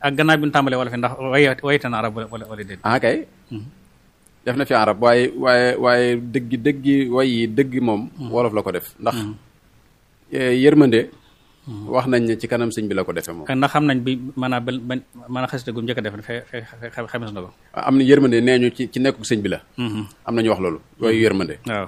ak gannaaw bi ñu tàmbalee wala fi ndax way wayte na arab wala wala déet ah kay def na fi arab waaye waaye waaye dëggi dëggi way yi dëgg moom wolof la ko def ndax yërmande wax nañ ne ci kanam sëñ bi la ko defee moom ndax xam nañ bi maanaam ba ba maanaam xasida gu njëkk a def fe xamis na ko am na yërmande nee ñu ci ci nekku sëñ bi la am nañu wax loolu yooyu yërmande waaw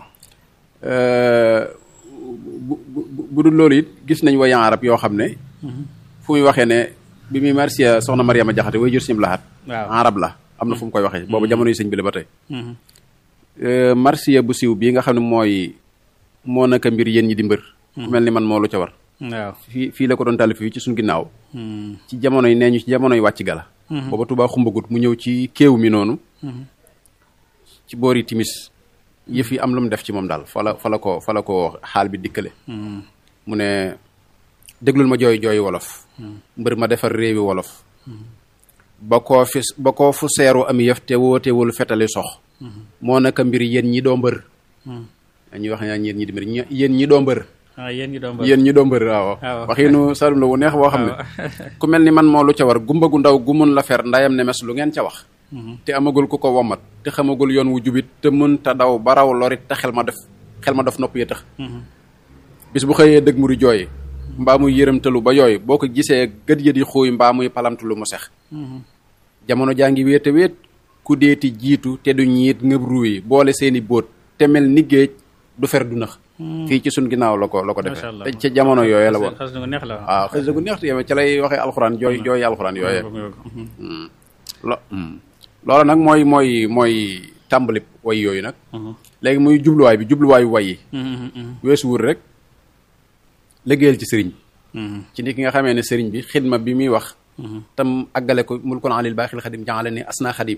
bu bu dul loolu it gis nañ wayan arab yoo xam ne fu muy waxee ne bi muy marsiya soxna Mariama Jaxate way jur sim laxat waaw arab la am na fu mu koy waxee boobu jamono yi sëñ bi la ba tey marsiya bu siiw bii nga xam ne mooy moo naka mbir yéen ñi di mbër ku mel ni man moo lu ca war waaw fii fii la ko doon taalif fii ci suñ ginnaaw ci jamono yi nee ñu ci jamono yi wàcc gala booba Tuubaa xumbagut mu ñëw ci kéew mi noonu ci boori timis yëf yi am lu mu def ci moom daal fa la fa la ko fa la ko xaal bi dikkale mu ne déglul ma jooy jooy wolof mbër ma defar réewi wolof ba koo fi ba koo fu seeru am yëf te wootewul fetali sox moo naka mbir yéen ñi doo mbër ñuy wax ñaa yéen ñi di mbër yéen ñi doo mbër ah yéen ñi doon yéen ñi doo mbër waaw waaw. waxiinu salum la wu neex boo xam ne ku mel ni man moo lu ca war gumba gu ndaw gu mun la fer ndayam ne mes lu ngeen ca wax te amagul ku ko womat te xamagul yoon wu jubit te mën ta daw ba raw lorit te xel ma def xel ma def nopp yi tax bis bu xëyee dëgg mu di jooy mbaa muy yërëmtalu ba yooyu boo ko gisee gët ya di xuuy mbaa muy palamtu lu mu sex jamono jaa ngi wéete wéet ku deeti jiitu te du ñiit ngëb ruuyi boole seeni bóot te mel ni géej du fer du nax fii ci sun ginnaaw la ko la ko Masha defee Allah. te ca jamono yooyu la woon xas na ko neex la waaw xëy gu neex te yow ca lay waxee alxuraan jooy jooy alxuraan yooyee lo loolu nag mooy mooy mooy tàmbali way yooyu nag léegi muy jubluwaay bi jubluwaayu way yi weesu wur rek liggéeyal ci sëriñ bi ci ni ki nga xamee ne sëriñ bi xidma bi muy wax tam àggale ko mul kon alil baaxil xadim jàngale ni asna xadim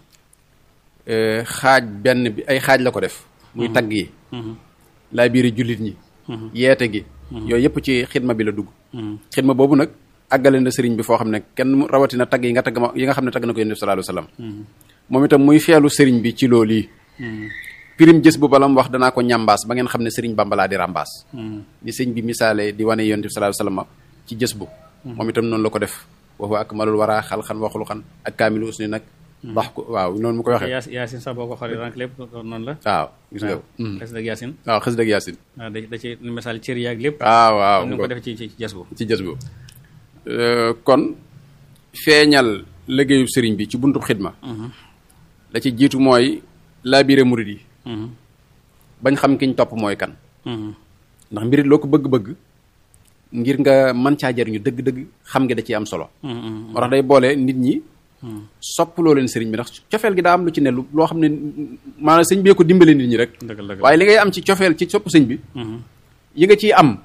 xaaj benn bi ay xaaj la ko def muy tagg yi laa biiri jullit ñi yeete gi yooyu yëpp ci xidma bi la dugg xidma boobu nag àggale na sëriñ bi foo xam ne kenn mu- rawatina tagg yi nga tagg ma yi nga xam ne tagg na ko yonent bi sallallahu alayhi wasallam moom itam muy feelu sëriñ bi ci loolu yi pirim jës bu balam wax danaa ko ñambaas ba ngeen xam ne sëriñ Bamba laa di rambaas ni sëñ bi misaale di wane yonent bi sallallahu alayhi wasallam ci jës bu moom itam noonu la ko def wa huwa akmalul wara xalxan wa xuluqan ak kaamilu usni nag wax ko waaw noonu mu koy waxee Yaas Yaasin sax boo ko xoolee rank lépp noonu la waaw gis nga waaw xas dëgg Yaasin waaw xës dëgg yaasin waaw da da ci misaal cër yaag lépp waaw waaw ni ko def ci ci jas bu ci jës bu kon feeñal liggéeyu sëriñ bi ci buntub xidma la ci jiitu mooy laabire murid yi bañ xam kiñ topp mooy kan ndax mbirit loo ko bëgg-bëgg ngir nga mën caa jariñu dëgg-dëgg xam nga da ciy am solo moo tax day boole nit ñi sopp loo leen sëriñ bi ndax cofeel gi daa am lu ci ne lu loo xam ne maanaam sëñ bee ko dimbale nit ñi rek dëgg la dëgg la waaye li ngay am ci cofeel ci sopp sëñ bi yi nga ciy am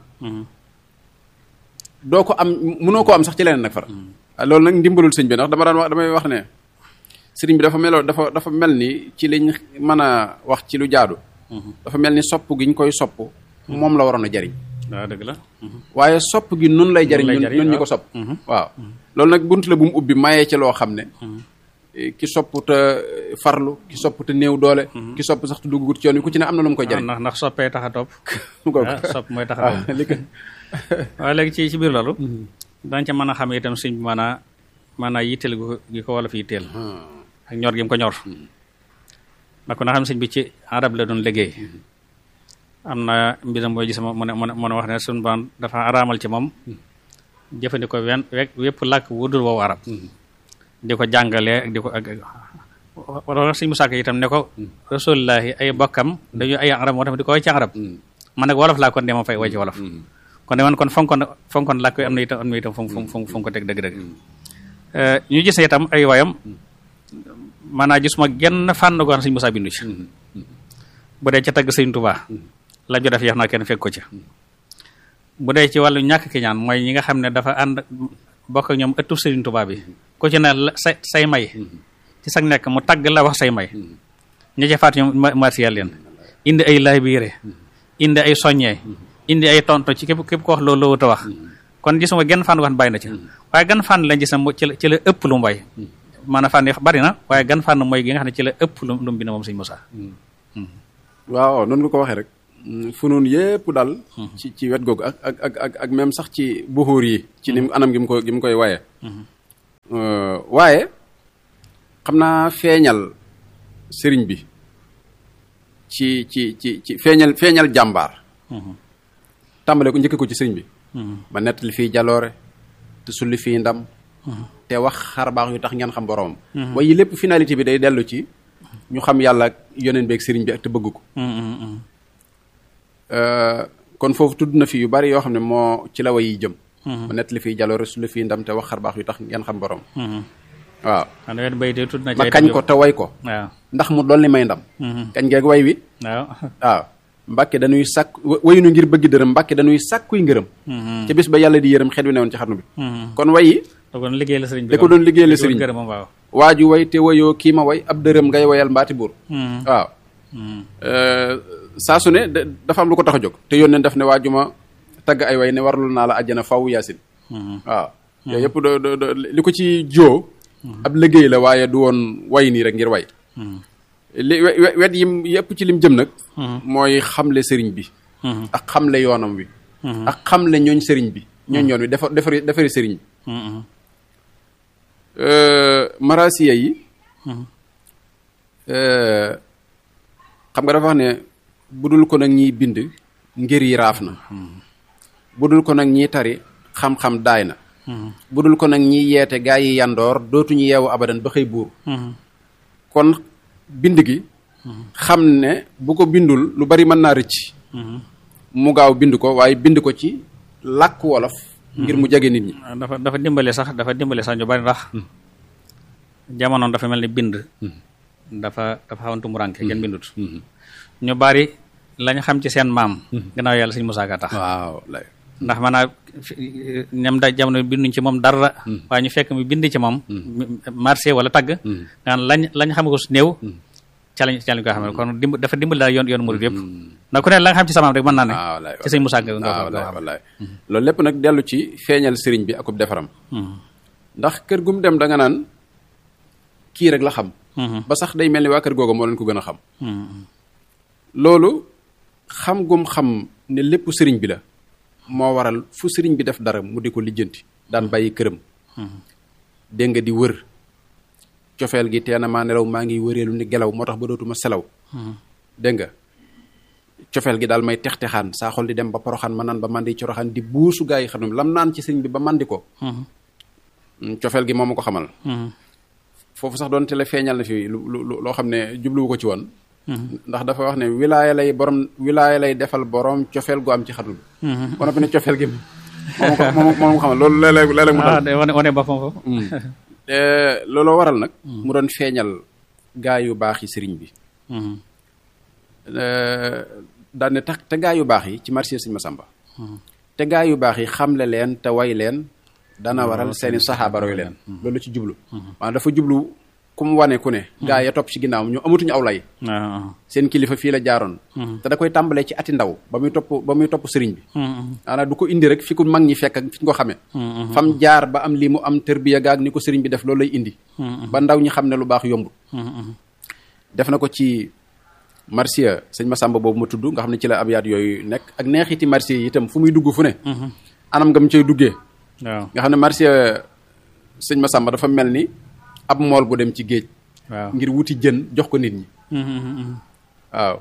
doo ko am mënoo koo am sax ci leneen nag fara loolu nag ndimbalul sëñ bi ndax dama daan wax damay wax ne sëriñ bi dafa meloo dafa dafa mel ni ci liñ mën a wax ci lu jaadu dafa mel ni sopp gi ñu koy sopp moom la waroon a jariñ waaw dëgg la waaye sopp gi nun lay jariñ lay ñun jariñ, ñun ñu waaw. ko sopp waaw loolu nag bunt la bu mu ubbi mayee ci loo xam ne eh, ki sopp te farlu ki sopp te néew doole ki sopp sax te duggut ci yoon wi ku ci ne am na lu mu koy waaw jariñ ndax ndax soppee tax a topp mu ko ah sopp mooy tax a waaw topp li ko waaye léegi ci ci biir loolu dañ ca mën a xam itam sëñ bi maanaa maanaa yitteel gu gi ko wala fi yitteel ak ñor gi mu ko ñor ndax ko na xam sëñ bi ci arab la doon liggéey am na mbiram booy gis mu ne mu ne mu ne wax ne suñu baan dafa araamal ci moom jëfandikoo wen wek wépp làkk wudul woowu arab di ko jàngalee ak di ko ak wala sëñ Musaa Ka itam ne ko rasulullahi ay bokkam dañu ay arab moo tax di ko way ci arab man nag wolof laa kon de ma fay way ci wolof kon de man kon fonkoon fonkoon làkk wi am na itam am na itam fu mu fu mu fu mu ko teg dëgg-dëgg ñu gis itam ay wayam maanaam gisuma genn fànn goo xam ne sëñ Musaa bindu ci bu dee ca tagg sëñ Tuubaa la jo def yeex naa kenn fekk ko ci bu dee ci wàllu ñàkk ki ñaan mooy ñi nga xam ne dafa ànd bokk ak ñoom ëttu sëriñ Tuubaa bi ku ci ne la say say may ci sag nekk mu tagg la wax say may ña ca faat ñoom ma marsiyal leen indi ay laay biire indi ay soññee indi ay tonto ci képp képp ko wax loolu loolu wax kon gisuma genn fànn wax bàyyi na ci waaye gan fànn lañ gis ne mo- ci la ci la ëpp lu mu way maanaam fànn yi bari na waaye gan fànn mooy gi nga xam ne ci la ëpp lu lu mu bind moom sëñ Musaa waaw noonu nga ko waxee rek fu noonu yépp daal ci ci wet googu ak ak ak ak ak même sax ci buxuur yi ci ni mu anam gi mu ko gi mu koy waye waaye xam naa feeñal sëriñ bi ci ci ci ci feeñal feeñal jàmbaar tàmbale ko njëkke ko ci sëriñ bi ba nettali fii jaloore te sulli fii ndam te wax xar baax yu tax ngeen xam boroomam waaye lépp finalité bi day dellu ci ñu xam yàlla ak yoneen beeg sëriñ bi ak te bëgg ko kon foofu tudd na fi yu bari yoo xam ne moo ci la way yi jëm ba nettali fii jaloore sulli fii ndam te wax xar baax yu tax ngeen xam boroom waaw ma kañ ko te way ko waaw ndax mu dolli may ndam kañ geeg way wi waaw waaw mbàkke dañuy sàkk wayunu ngir bëgg dërëm mbàkke dañuy sàkkuy ngërëm ca bis ba yàlla di yërëm xet wi newoon ci xarnu bi kon wayi da ko doon liggéey la sëriñ bi da ko doon liggéey la sëriñ gërëm waaw waaju way te wayoo kii ma way ab dërëm ngay wayal mbaati buur waaw saa su ne dafa am lu ko tax a jóg te yónneen daf ne waaju ma tagg ay way ne warlu naa la àjjana faw yaasin waaw yooyu yëpp do do li ko ci joo ab liggéey la waaye du woon way nii rek ngir way li wet yim yëpp ci lim jëm nag mooy xamle sëriñ bi ak xamle yoonam wi ak xamle ñooñ sëriñ bi ñooñ yoon wi defar defari defari sëriñ bi marasiya yi xam nga dafa wax ne budul ko nag ñiy bind ngir yi raaf na budul ko nag ñiy tari xam-xam daay na budul ko nag ñiy yeete gaa yi yandoor dootuñu yeewu abadan ba xëy buur kon bind gi xam ne bu ko bindul lu bari mën naa rëcc mu gaaw bind ko waaye bind ko ci làkk wolof ngir mu jege nit ñi dafa dafa dimbale sax dafa dimbale sax ñu bari ndax jamonoon dafa mel ni bind dafa dafa xawantu mu rànke kenn bindut ñu bari lañ xam ci seen maam gannaaw yàlla sëñ Musaa Ka tax waaw ndax maanaam ñam da jamono binduñ ci moom dara waaye ñu fekk mu bind ci moom marché wala tagg ngaan lañ lañ xam ko su néew ca lañ ca lañ ko xam kon dimb dafa dimbali daal yoon yoon murid yëpp ndax ku ne la nga xam ci samaam rek mën naa ne ci sëñ Musaa Ka nga ko wallaay loolu lépp nag dellu ci feeñal sëriñ bi akub defaram ndax kër gum dem da nga naan kii rek la xam ba sax day mel ni waa kër googu moo leen ko gën a xam loolu xam gum xam ne lépp sëriñ bi la moo waral fu sëriñ bi def dara mu di ko lijjanti daan bàyyi këram dégg nga di wër cofeel gi teena maa nelaw maa ngi wëreelu ni gelaw moo tax ba dootuma selaw dégg nga cofeel gi daal may tex-texaan saa xol di dem ba poroxaan ma naan ba mandi coroxaan di buusu gaa yi xam ne lam naan ci sëriñ bi ba mandi ko cofeel gi moo ma ko xamal foofu sax doon te la feeñal na fi lu loo xam ne jubluwu ko ci woon ndax dafa wax ne wilaaya lay borom wilaaya lay defal borom cofeel gu am ci xatul bi ba noppi ne cofeel gi moom ko moom moom xamal loolu léeg-léeg léeg-léeg mu dal wane boppam foofu looloo waral nag mu doon feeñal gaa yu baax yi sëriñ bi daan ne tax te gaa yu baax yi ci marché sëñ Masamba te gaa yu baax yi xamle leen te way leen dana waral seeni saxaaba roy leen loolu ci jublu maanaam dafa jublu ku mu wane ku ne gaa ya topp ci ginnaaw ñu amatuñu aw lay seen kilifa fii la jaaroon te da koy tàmbalee ci ati ndaw ba muy topp ba muy topp sëriñ bi maanaam du ko indi rek fi ku mag ñi fekk ak fi ñu ko xamee fam jaar ba am lii mu am tërbiya gaag ni ko sëriñ bi def loolu lay indi ba ndaw ñi xam ne lu baax yombul def na ko ci marsiya sëñ Masamba boobu ma tudd nga xam ne ci la abyaat yooyu nekk ak neexiti marsiya yi itam fu muy dugg fu ne anam nga mu cay duggee waaw nga xam ne marsiya sëñ Masamba dafa mel ni ab mool bu dem ci géej waaw ngir wuti jën jox ko nit ñi waaw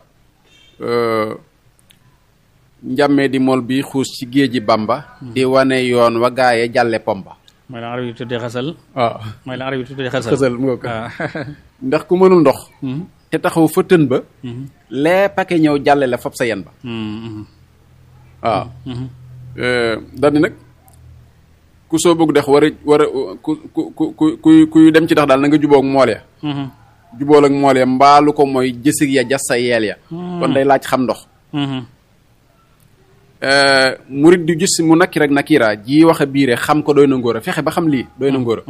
njàmmee di mool bi xuus ci géeji Bamba di wane yoon wa gaaye jàlle pomba mooy la arab yi tuddee xasal waaw mooy la arab yi tuddee xasal xësal mu ko waaw ndax ku mënul ndox te taxaw fa tën ba lee pake ñëw jàlle la fab sa yen ba waaw daal di nag ku soo bëgg dex war a war a ku ku ku ku kuy dem ci tax daal na nga jubóog mool ya jubóol ak mool ya mbaalu ko mooy jësig ya jas sa yeel ya kon day laaj xam ndox murit di gis mu nakki rek nakira ji wax a biire xam ko doy na ngóor a fexe ba xam lii doy na ngóor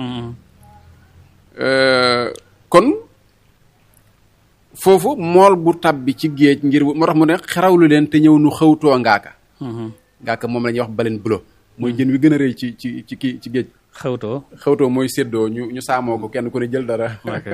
a kon foofu mool bu tabbi ci géej ngir moo tax mu ne xerawlu leen te ñëw nu xëwtoo ngaaka ngaaka moom la ñuy wax baleen bulo mooy jën wi gën a rëy ci ci ci kii ci géej xawtoo xëwtoo mooy séddoo ñu ñu saamoo ko kenn ku ne jël dara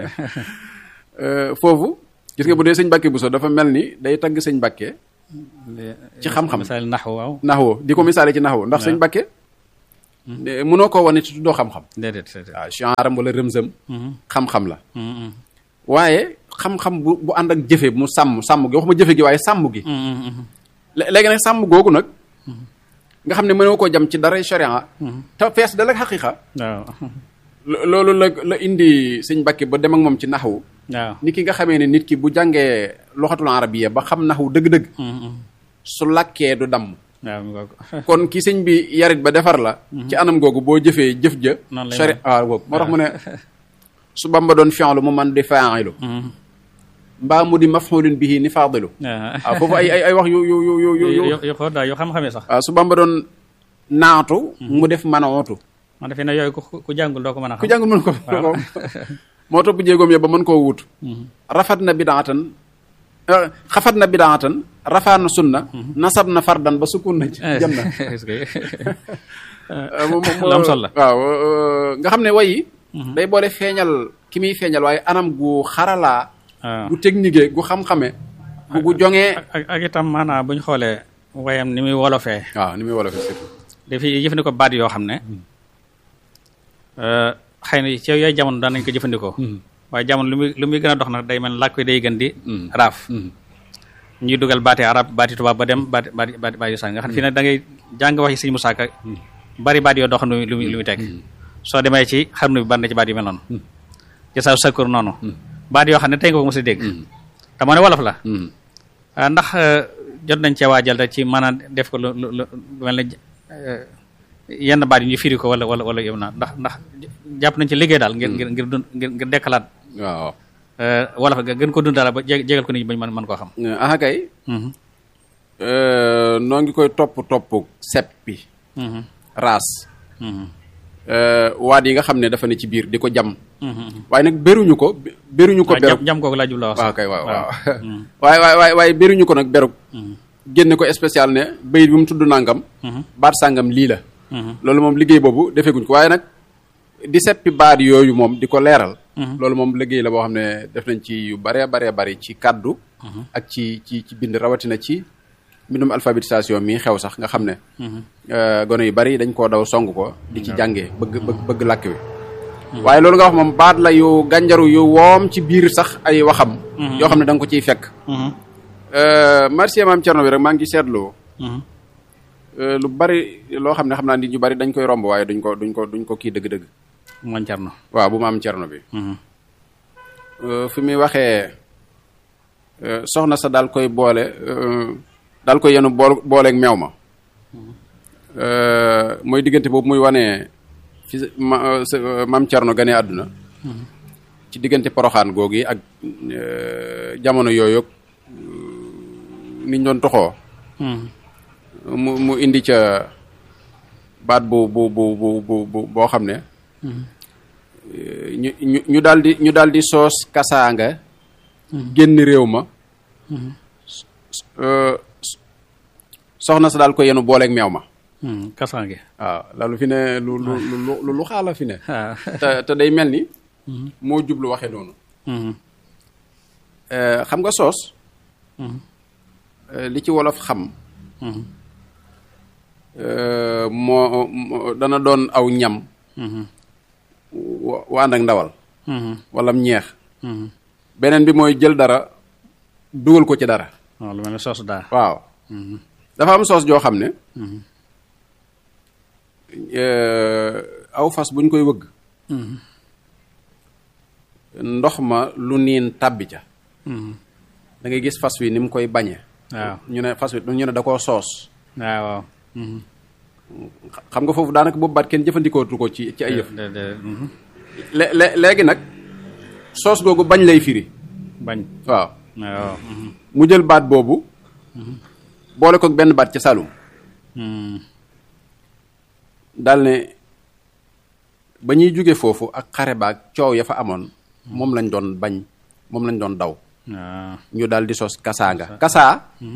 foofu gis nga bu dee sëñ Mbàkke Buso dafa mel ni day tagg sëñ Mbàkke ci xam-xam misaal naxu waaw naxwo di ko misaale ci naxwo ndax sëñ Mbàkke mënoo koo wane ci tuddoo xam-xam déedéet déedéet waaw chanram wala rëmsëm Mhm. xam-xam la Mhm. waaye xam-xam bu bu ànd ak jëfe mu sàmm sàmm gi waxuma jëfe gi waaye sàmm gi Mhm. Mhm. lé- léegi nag sàmm googu nag nga xam ne mënoo koo jam ci dara sharia te fees dal ak xaqiqa waaw lo- loolu la la indi sëñ Mbàkke ba dem ak moom ci naxwu waaw ni ki nga xamee ne nit ki bu jàngee loxatul arabiya ba xam naxwu dëgg-dëgg Mhm. su làkkee du damm waaw mi ngoog kon ki sëñ bi yarit ba defar la ci anam googu boo jëfee jëf ja Noonu lay sharia mel. waaw googu moo tax mu ne su Bamba doon fi'lu mu man di fa'ilu Mhm. mbaa mu di maf'ulun bihi ni faadilu waaw waaw foofu ay ay ay wax yu yu yu yu yu yu yo yo xool daal yoo xam-xamee sax waaw su Bamba doon naatu mu def manootu man defe ne yooyu ku ku jàngul doo ko mën a ku xam jàngul mën ko ko moo topp jéegoom ya ba mën koo wut rafat na bidaatan eh, xafat na bidaatan rafaa na sunna nasab na fardan ba sukun na jam na est-ce que Euh, moom- moom- lu am solo la. waaw euh, nga xam ne wayi day boole feeñal ki muy feeñal waaye anam gu xaralaa waaw gu technique gu xam-xame gu gu joŋee ak ak itam maanaam bu ñu xoolee wayam ni muy wolofee waaw ni muy wolof surtout dafiy jëfandikoo baat yoo xam ne xëy na ci yooyu jamono daan nañ ko jëfandikoo waaye jamono lu muy lu muy gën a dox nag day mel làkk wi day gën di raaf ñuy dugal baati arab baati tubaab ba dem baati baati baati baati sàn nga xam ne fii nag da ngay jàng waxi sëñ Musaa Ka bari baat yoo dox lu muy lu muy lu muy teg soo demee ci xam ne bi bari na ci baat yu mel noonu ci sa sakkur noonu baat yoo xam ne tey nga ko mos a dégg te moo ne wolof la ah ndax jot nañ cee waajal rek ci maanaam def ko lu lu lu mel ne yenn baat yi ñu firi ko wala wala wala yow naa ndax ndax jàpp nañ ci liggéey daal ngir ngir ngir dund ngir ngir dekkalaat waaw wolof ga gën ko dund daal ba jé jégal ko nit ñi bañ mën mën koo xam. aha kay noo ngi koy topp topp seppi raas waat yi nga xam ne dafa ne ci biir di ko jam waaye nag beruñu ko beruñu ko beru jam kooku laa jubla wax waaw kay waaw waaw waaye waaye waaye waaye beruñu ko nag berug génne ko spécial ne bayit bi mu tudd nangam baat sàngam lii la loolu moom liggéey boobu defeeguñ ko waaye nag di seppi baat yooyu moom di ko leeral loolu moom liggéey la boo xam ne def nañ ci yu baree baree bari ci kàddu ak ci ci ci bind rawatina ci mbindum alphabétisation mi xew sax nga xam ne gone yu bari dañ koo daw song ko di ci jàngee bëgg bëgg bëgg làkk wi waaye loolu nga wax moom baat la yu gànjaru yu woom ci biir sax ay waxam yoo xam ne da nga ko ciy fekk merci maam Cerno bi rek maa ngi seetlu lu bari loo xam ne xam naa nit ñu bari dañ koy romb waaye duñ ko duñ ko duñ ko kii dëgg-dëgg moom Cerno waaw bu maam Cerno bi fi muy waxee soxna sa daal koy boole daal koy yenu bool booleeg meew ma mooy diggante boobu muy wane fi ma maam Cerno gane àdduna ci diggante poroxaan googu yi ak jamono yooyu niñ doon toxoo mu mu indi ca baat bu bu bu bu bu boo xam ne ñu ñu ñu daal di ñu daal di soos kasaanga génn réew ma soxna sa daal ko yenu booleeg meew ma kasaange waaw loolu fi ne lu lu lu lu xaala fi ne te te day mel ni moo jublu waxe noonu xam nga soos li ci wolof xam moo dana doon aw ñam wa ànd ak ndawal wala ñeex beneen bi mooy jël dara dugal ko ci dara waaw lu mel ne soos daa waaw dafa am soos joo xam ne aw fas buñ koy wëgg ndox ma lu niin tàbbi ca da ngay gis fas wi ni mu koy bañe waaw ñu ne fas wi ñu ne da koo soos waaw waaw xam nga foofu daanaka boobu baat kenn jëfandikootu ko ci ci ay yëf de de lé léegi nag soos googu bañ lay firi bañ waaw waaw mu jël baat boobu boole ko benn baat ca Saloum daal ne ba ñuy jóge foofu ak xare baag coow ya fa amoon moom lañ doon bañ moom lañ doon daw waaw ñu daal di sos kasaanga kasaa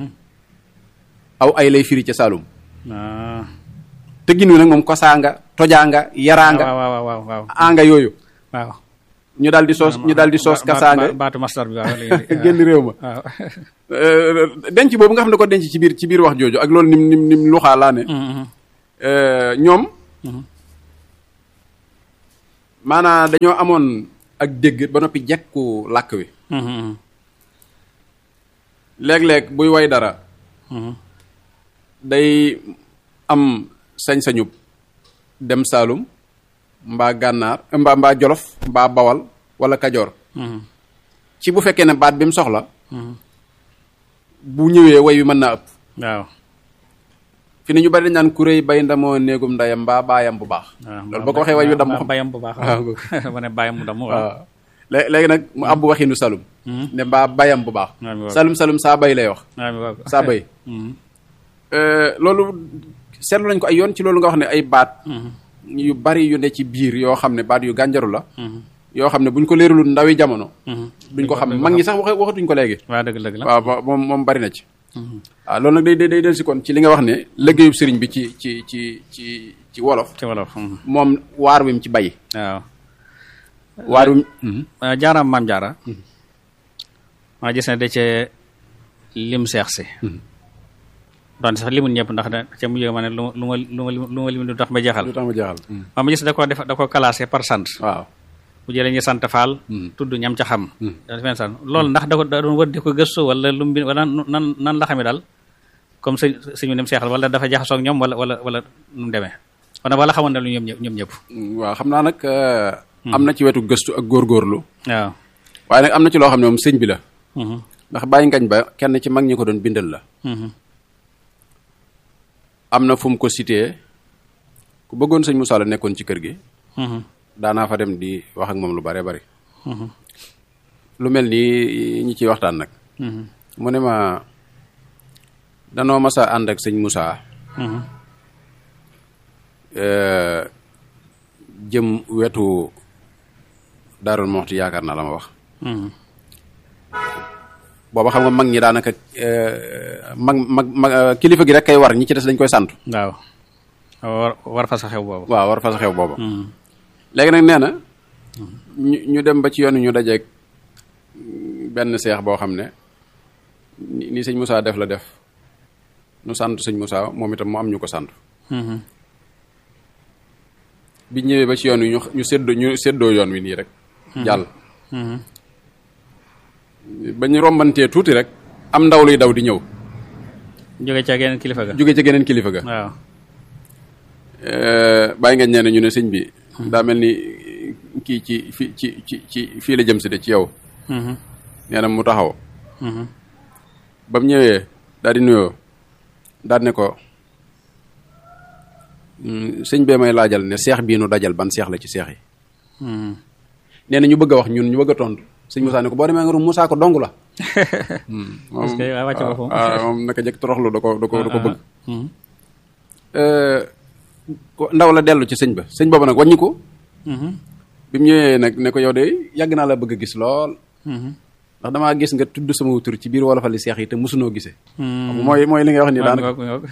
aw ay lay firi ca Saloum waaw tëggin wi nag moom kosaanga tojaanga yaraanga waaw waaw waaw waaw anga yooyu waaw ñu daal di soos ñu daal di soos kasaanga baatu mastar bi waaw léegi génn réew ma waaw denc boobu nga xam ne ko denc ci biir ci biir wax jooju ak loolu nim nim nim luxaa laa ne ñoom maanaam dañoo amoon ak dégg ba noppi jekku làkk wi léeg-léeg buy way dara day am sañ-sañu dem Saalum mbaa gànnaar mbaa mbaa Jolof mbaa Bawal wala Kajoor ci bu fekkee ne baat bi mu soxla bu ñëwee way wi mën naa ëpp waaw fi ne ñu bari dañ naan kuréy bay ndamoo néegum ndayam mbaa baayam bu baax loolu boo ko waxee way wi damm xam bayam bu baax waaw ma ne bayam mu damm waaw waaw lé- léegi nag mu àbb waxinu salum ne mbaa bayam bu baax waaw mi waaw. salum salum saa bay lay wax waaw mi waaw saa bay loolu seetlu nañ ko ay yoon ci loolu nga wax ne ay baat yu bari yu ne ci biir yoo xam ne baat yu gànjaru la yoo xam ne buñ ko leeralul ndawi jamono duñ ko xam mag ñi sax waxe waxatuñ ko léegi waaw dëgg dëgg la waaw mo- moom moom bari na ci waaw loolu nag day day day del si kon ci li nga wax ne liggéeyub sëriñ bi ci ci ci ci ci wolof ci wolof moom waar wi mu ci bay waaw waar wi waaw jaaraam maam jaara maa gis ne da cee lim seex si doon sax limul ñëpp ndax da ca mujj ma ne lu ma lu ma lu ma lu ma lim du tax ma jeexal lu tax ma jeexal waaw ma gis da ko def da ko classé par sant waaw bu jëlee ñu sant faal tudd ñam ca xam dafa mel sant loolu ndax da ko da doon wër di ko gëstu wala lu mu bind wala nan nan la xamee daal comme sëñ sëñu dem seexal wala dafa jaxasoo ak ñoom wala wala wala nu mu demee wala wala xamoon na lu ñoom ñëpp ñoom ñëpp waaw xam naa nag am na ci wetu gëstu ak góorgóorlu waaw waaye nag am na ci loo xam ne moom sëñ bi la Mhm. ndax bàyyi ngañ ba kenn ci mag ñi ko doon bindal la Mhm. am na fu mu ko cité ku bëggoon sëñ Moussa la nekkoon ci kër gi Mhm. daanaa fa dem di wax ak moom lu bare bari Mhm. lu mel nii ñi ciy waxtaan nag Mhm. mu ne ma danoo mas a ànd ak sëñ Moussa Mhm. euh, jëm wetu Daarul Moxti yaakaar naa la ma wax Mhm. booba xam nga mag ñi daanaka euh, mag mag mag euh, kilifa gi rek kay war ñi ci des dañ koy sant waaw war war fa sa xew boobu waaw war fa sa xew booba Mhm. léegi nag nee na ñu ñu dem ba ci yoon wi ñu dajeeg benn seex boo xam ne ni ni sëñ Moussa def la def nu sant sëñ Moussa moom itam mu am ñu ko sant Mhm. bi ñëwee ba ci yoon wi ñu ñu séddoo ñu séddoo yoon wi nii rek jàll Mhm. ba ñu rombantee tuuti rek am ndaw luy daw di ñëw jóge ca geneen kilifa ga jóge ca geneen kilifa ga waaw bàyyi nga ñee ne ñu ne sëñ bi daa mel ni kii ci fi ci ci ci fii la jëm si de ci yow Mhm. nee na mu taxaw Mhm. ba mu ñëwee daal di nuyoo daal ne ko "Mm, sëñ bee may laajal ne seex bii nu dajal ban seex la ci seex yi Mhm. nee na ñu bëgg a wax ñun ñu bëgg a tontu sëñ Moussa ne ko boo demee nga ru Moussa ko dong la. Parce que waa wàcce boppam. waaw moom naka jëkk toroxlu da ko da ko da ko bëgg. Mhm. ko- ndaw la dellu ci sëñ ba sëñ boobu nag wàññi ko Mhm. bi mu ñëwee nag ne ko yow de yàgg naa la bëgg a gis lool Mhm. ndax damaa gis nga tudd sama tur ci biir wolofali seex yi te mosunoo gisee. Mhm. mooy mooy li nga wax ni Ngoog, daanaka ngoog, ngoog.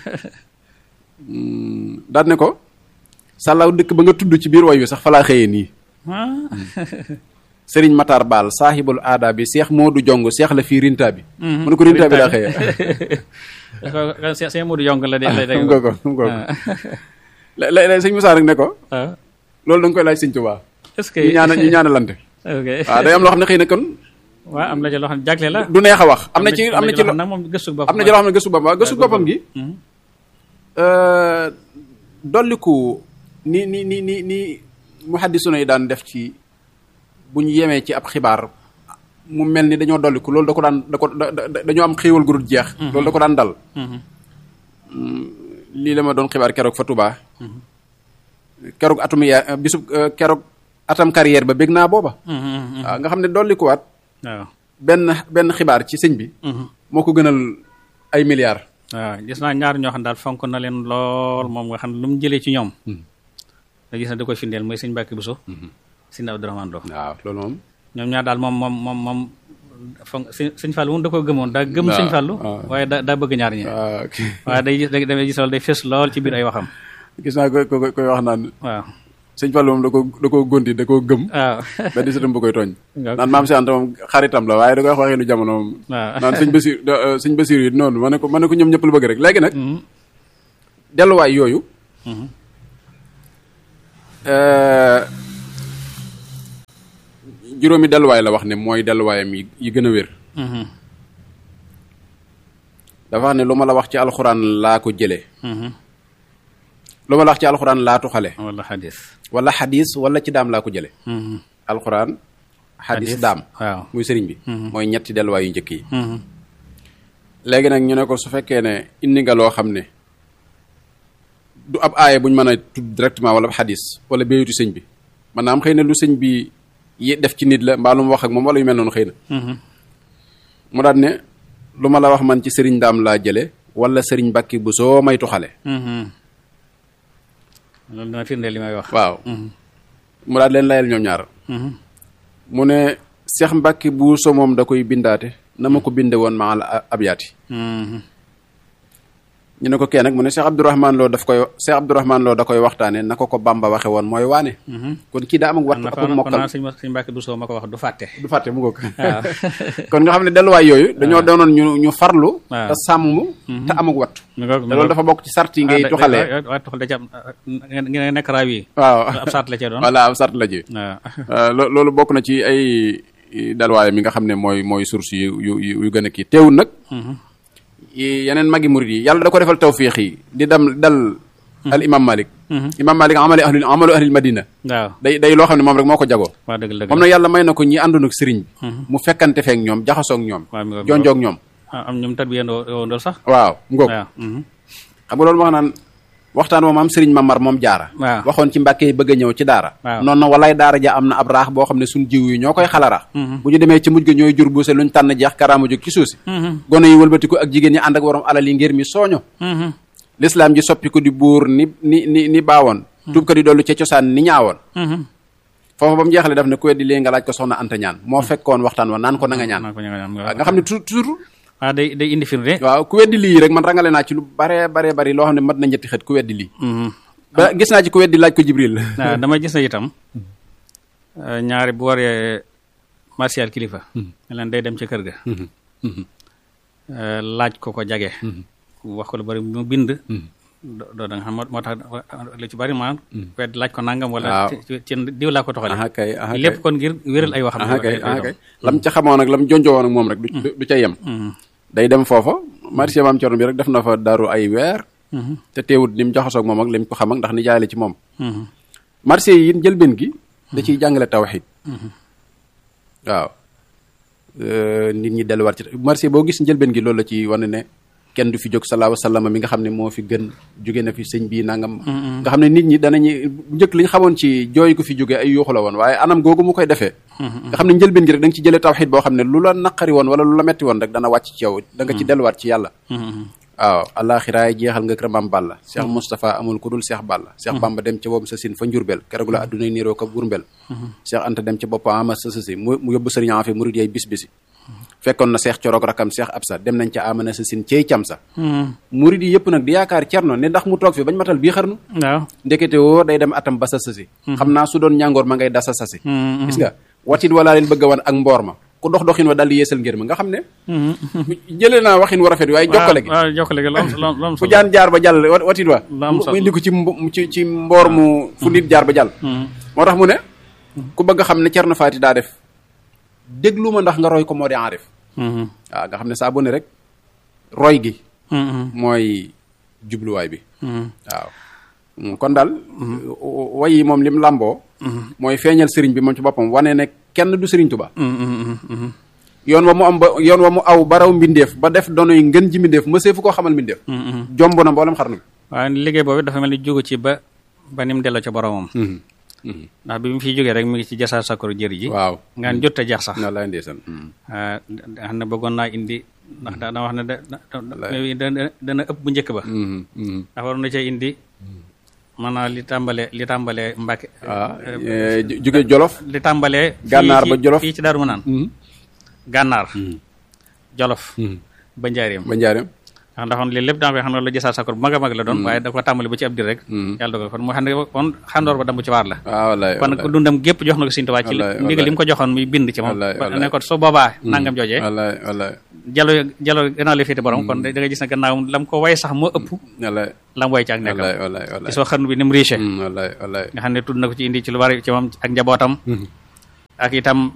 daal ne ko sàllaaw dëkk ba nga tudd ci biir way wi sax fa laa xëyee nii Ah. sëriñ Matar Baal saahibul aada bi seex Moodu Jong seex la fii rinta bi Mhm. mu ne ko rinta bi laa xëyee Ko- ko- Sëñ Sëñ Modou Yong la de lay xam nga ko xam nga ko lé- lé- lé- sëñ Moussa rek ne ko ah loolu da nga koy laaj sëñ Tuubaa est-ce que ñu ñaana ñu ñaanalante ok waaw day am loo xam ne xëy na kon waaw am na ci loo xam ne jagle la du neex a wax am na ci am na ci loo lo- xam nag moom gëstu boppam am na ci loo xam ne gëstu boppam waaw gëstu boppam gi Mhm. euh, dolliku ni ni ni ni ni muhaddisuna yi daan def ci bu ñu yemee ci ab xibaar mu mel ni dañoo dolliku loolu da ko daan da ko da da- dañoo am xéewal gu dul jeex loolu da ko daan dal Mhm. lii la ma doon xibaar keroog fa Touba keroog atum ya bisub euh, keroog atam carrière ba bég naa booba Mhm, mhm. waaw nga xam ne dollikuwaat waaw benn benn xibaar ci sëñ bi Mhm. moo ko gënal ay milliards waaw gis naa ñaar ñoo xam daal fonk na leen lool moom nga xam ne lu mu jëlee ci ñoom nga gis na da koy firndeel mooy sëñ Mbàkke Buso sëñ Abdourahmane Lo waaw loolu moom ñoom ñaar daal moom moom moom moom fonk sëñ sëñ Fallou moom da ko gëmoon daa gëm waaw, sëñ Fallou waaw. waaye da daa bëgg ñaar ñi waaw ok. waaye day gis da gis loolu day fës lool ci biir ay waxam gis naa ko ko koy wax naan waaw sëñ Fallou moom da ko da koo gonti da koo gëm waaw benn sëtam bu koy tooñ Nga- naan maam si Anta moom xaritam la waaye da koy wax waxee lu jamono moom waaw naan sëñ Basir da- euh, sëñ Basir yi noonu ma ne ko ma ne ko ñoom ñëpp lu bëgg rek léegi nag Mhm. delluwaay yooyu Mhm. euh, juróomi delluwaay la wax ne mooy delluwaayam yi yi gën a wér dafa wax ne lu ma la wax ci alxuraan laa ko jëlee lu ma la wax ci alxuraan laa tuxale wala xadis wala xadis wala ci daam laa ko jëlee alxuraan xadis Xadis, daam waaw. muy sëriñ bi mooy ñetti delluwaay yu njëkk yi léegi nag ñu ne ko su fekkee ne indi nga loo xam ne du ab aaya buñ mën a tudd directement wala ab xadis wala béyatu sëñ bi maanaam xëy na lu sëñ bi yi def ci nit la mbaa lu mu wax ak moom wala yu mel noonu xëy na mu daal ne lu ma la wax man ci sëriñ daam laa jële wala sëriñ Mbàkke bu soo may tuxale loolu dana firndeel li may wax waaw mu daal leen layal ñoom ñaar mu ne Seex Mbàkke bu so moom da koy bindaate na ma ko binde woon maa la abyaati ñu ne ko kee nag mu ne Cheikh Abdourahman Lo daf koy Cheikh Abdourahman Lo da koy waxtaane na ko ko Bamba waxe woon mooy waane kon kii daa am ak wat kon ak kon mokkal naa sëñ sëñ Mbàkke Buso ma ko wax du fàtte du fàtte mu ngoog waaw kon nga xam ne delluwaay yooyu dañoo doonoon ñu ñu farlu waaw. te sàmm te am ak wattu mi ngoog te loolu dafa bokk ci sart yi ngay tuxalee waaye tuxal da ci am ngeen nekk raaw yi waaw ab saat la cee doon voilà am sart la ji waaw Euh, lo- loolu bokk na ci ay dalwaay mi nga xam ne mooy mooy source yu yu yu yu gën a kii teewul nag yi- yeneen magi murid yi yàlla da ko defal tawfiix yi di dem dal al imam malik imam malik amali ahli amalu ahlil madina waaw day day loo xam ne moom rek moo ko jagoo waa dëgg dëgg moom nag yàlla may na ko ñi àndoon ak sëriñ bi mu fekkante feek ñoom jaxasoog ñoom waaw mi ngoog jonjoog ñoom am ñoom tat bi yendoo yoondoo sax waaw mu ngoog waaw mhm. xam nga loolu wax naan waxtaan moom am sëriñ mamar moom jaara waaw. waxoon ci mbàkke yi bëgg a ñëw ci daara waaw. noonu na walaay daara ja am na ab raax boo xam ne suñ jiw yi ñoo koy xalara bu ñu demee ci mujj ga ñooy jur buuse luñ tànn jeex karaama jóg ci suusi gone yi wëlbatiku ak jigéen ñi ànd ak waroom alal yi ngir mi sooño Mhm. lislaam ji soppi ko di buur ni ni ni ni baawoon tuub ko di dollu ca cosaan ni ñaawoon Mhm. foofu ba mu jeexale daf ne ku weddi lii nga laaj ko soxna anta ñaan moo fekkoon waxtaan wa naan ko na nga ñaan maa ko ñaan waaw nga xam ne tu- toujours waaw day day indi firnde waaw ku weddi lii rek man rangale naa ci lu bare bare bari loo xam ne mat na ñetti xët ku weddi lii Mhm. ba gis naa ci ku weddi laaj ko jibril waaw dama gis na itam euh, ñaari bu waree martial kilifa ne leen day dem ci kër ga euh, laaj ko ko jage wax ko lu bari mu bind do- doo da nga xam moo moo tax lu ci bari ma wedd laaj ko nangam wala Waaw. ci ci diw laa ko toxale aha kay aha kay lépp kon ngir wéral ay waxam aha kay aha kay lam ca xamoon ak lam jonjoo woon ak moom rek du du ca yem day dem foofa marché maam Cerno bi rek def na fa daru ay weer te teewut ni mu jaxasoog moom ak lim ko xam ak ndax ni jaay la ci moom marché yi it njëlbeen gi da ciy jàngale tawxid waaw Euh, nit ñi delluwaat ci marché boo gis njëlbeen gi loolu la ci wane ne kenn du fi jóg salaahu salaam mi nga xam ne moo fi gën jóge na fi sëñ bii nangam nga xam ne nit ñi danañu njëkk li ñu xamoon ci jooy ko fi jóge ay yuuxu la woon waaye anam googu mu koy defee nga xam ne njëlbeen gi rek da nga ci jëlee tawxid boo xam ne lu la naqari woon wala lu la metti woon rek dana wàcc ci yow da nga ci delluwaat ci yàlla waaw alaxiraay jeexal nga kër maam Balla Cheikh Moustapha amul ku dul Cheikh Balla Cheikh Bamba dem ca boobu sa sin fa njurbel keroog la addunay niiroo ko burbel Cheikh Anta dem ca bopp ama sa sa si mu mu yóbbu sëriñ Afe murid yay bis bisi fekkoon na Cheikh Corog rakam Cheikh Absa dem nañ ca amana sa sin cey cam sa murid yi yëpp nag di yaakaar cerno ne ndax mu toog fi bañ matal bii xarnu waaw ndekete woo day dem atam ba sa sasi xam naa su doon ñàngoor ma ngay dasa sasi gis nga watit walaa leen bëgg a wan ak mboor ma ku dox doxin wa daal di yeesal ngir ma nga xam ne jëlee naa waxin wa rafet waaye jokkale gi waaw jokkale gi loolu loolu loolu fu jaan jaar ba jàll wa- watit wa Lu am solo. mu indi ko ci mbo- ci ci mboor mu fu nit jaar ba jàll moo tax mu ne ku bëgg a xam ne Cerno Faati daa def déglu ma ndax nga roy ko moo di enrif waaw nga xam ne saa bu ne rek roy gi mooy jubluwaay bi waaw Mm, kon daal way yi moom lim làmboo mooy feeñal sëriñ bi moom ci boppam wane ne kenn du sëriñ Tuba yoon wa mu am ba yoon wa mu aw baraw mbindeef ba def donoy ngën ji mbindeef mësee fu koo xamal mbindeef jomb na mboolem xarnu bi waaye liggéey boobu dafa mel ni jógu ci ba ba ni mu delloo ca boromam ndax bi mu fiy jógee rek mi ngi ci jasaar sakkoor jër ji waaw ngaan jot a jeex sax na lay ndeysaan ah xam ne bëggoon naa indi ndax da da wax ne da da dana ëpp bu njëkk ba ndax waroon na cee indi maanaam li tàmbalee li tàmbalee Mbàkke waaw jóge Jolof li tàmbalee fii Gànnaar ci- ba Jolof. fii ci Daaru Manaan gànnaar jolof ba njaareem ba njaareem ndax ndaxoon lii lépp daa koy xam ne la jësaat sakkoor bu mag a mag la doon waaye da ko tàmbali ba ci ab dir rek yàlla dogal kon mu xam ne kon xandoor ba dambu ci waar la waaw wallaay kon ko dundam gépp jox na ko Sëriñ Tuubaa ci wallaay, ndigal li mu ko joxoon muy bind ci moom wallaay, ba wallaay. ne ko su boobaa nangam joojee wallaay wallaay jalo jalo gannaaw li féete borom kon da nga gis ne gannaaw lam ko way sax moo ëpp wallaay lam way ci ak nekkam wallaay wallaay wallaay ci soo xarnu bi ni mu riche Mm, wallaay wallaay nga xam ne tudd na ko ci indi ci lu bari ci moom ak njabootam ak itam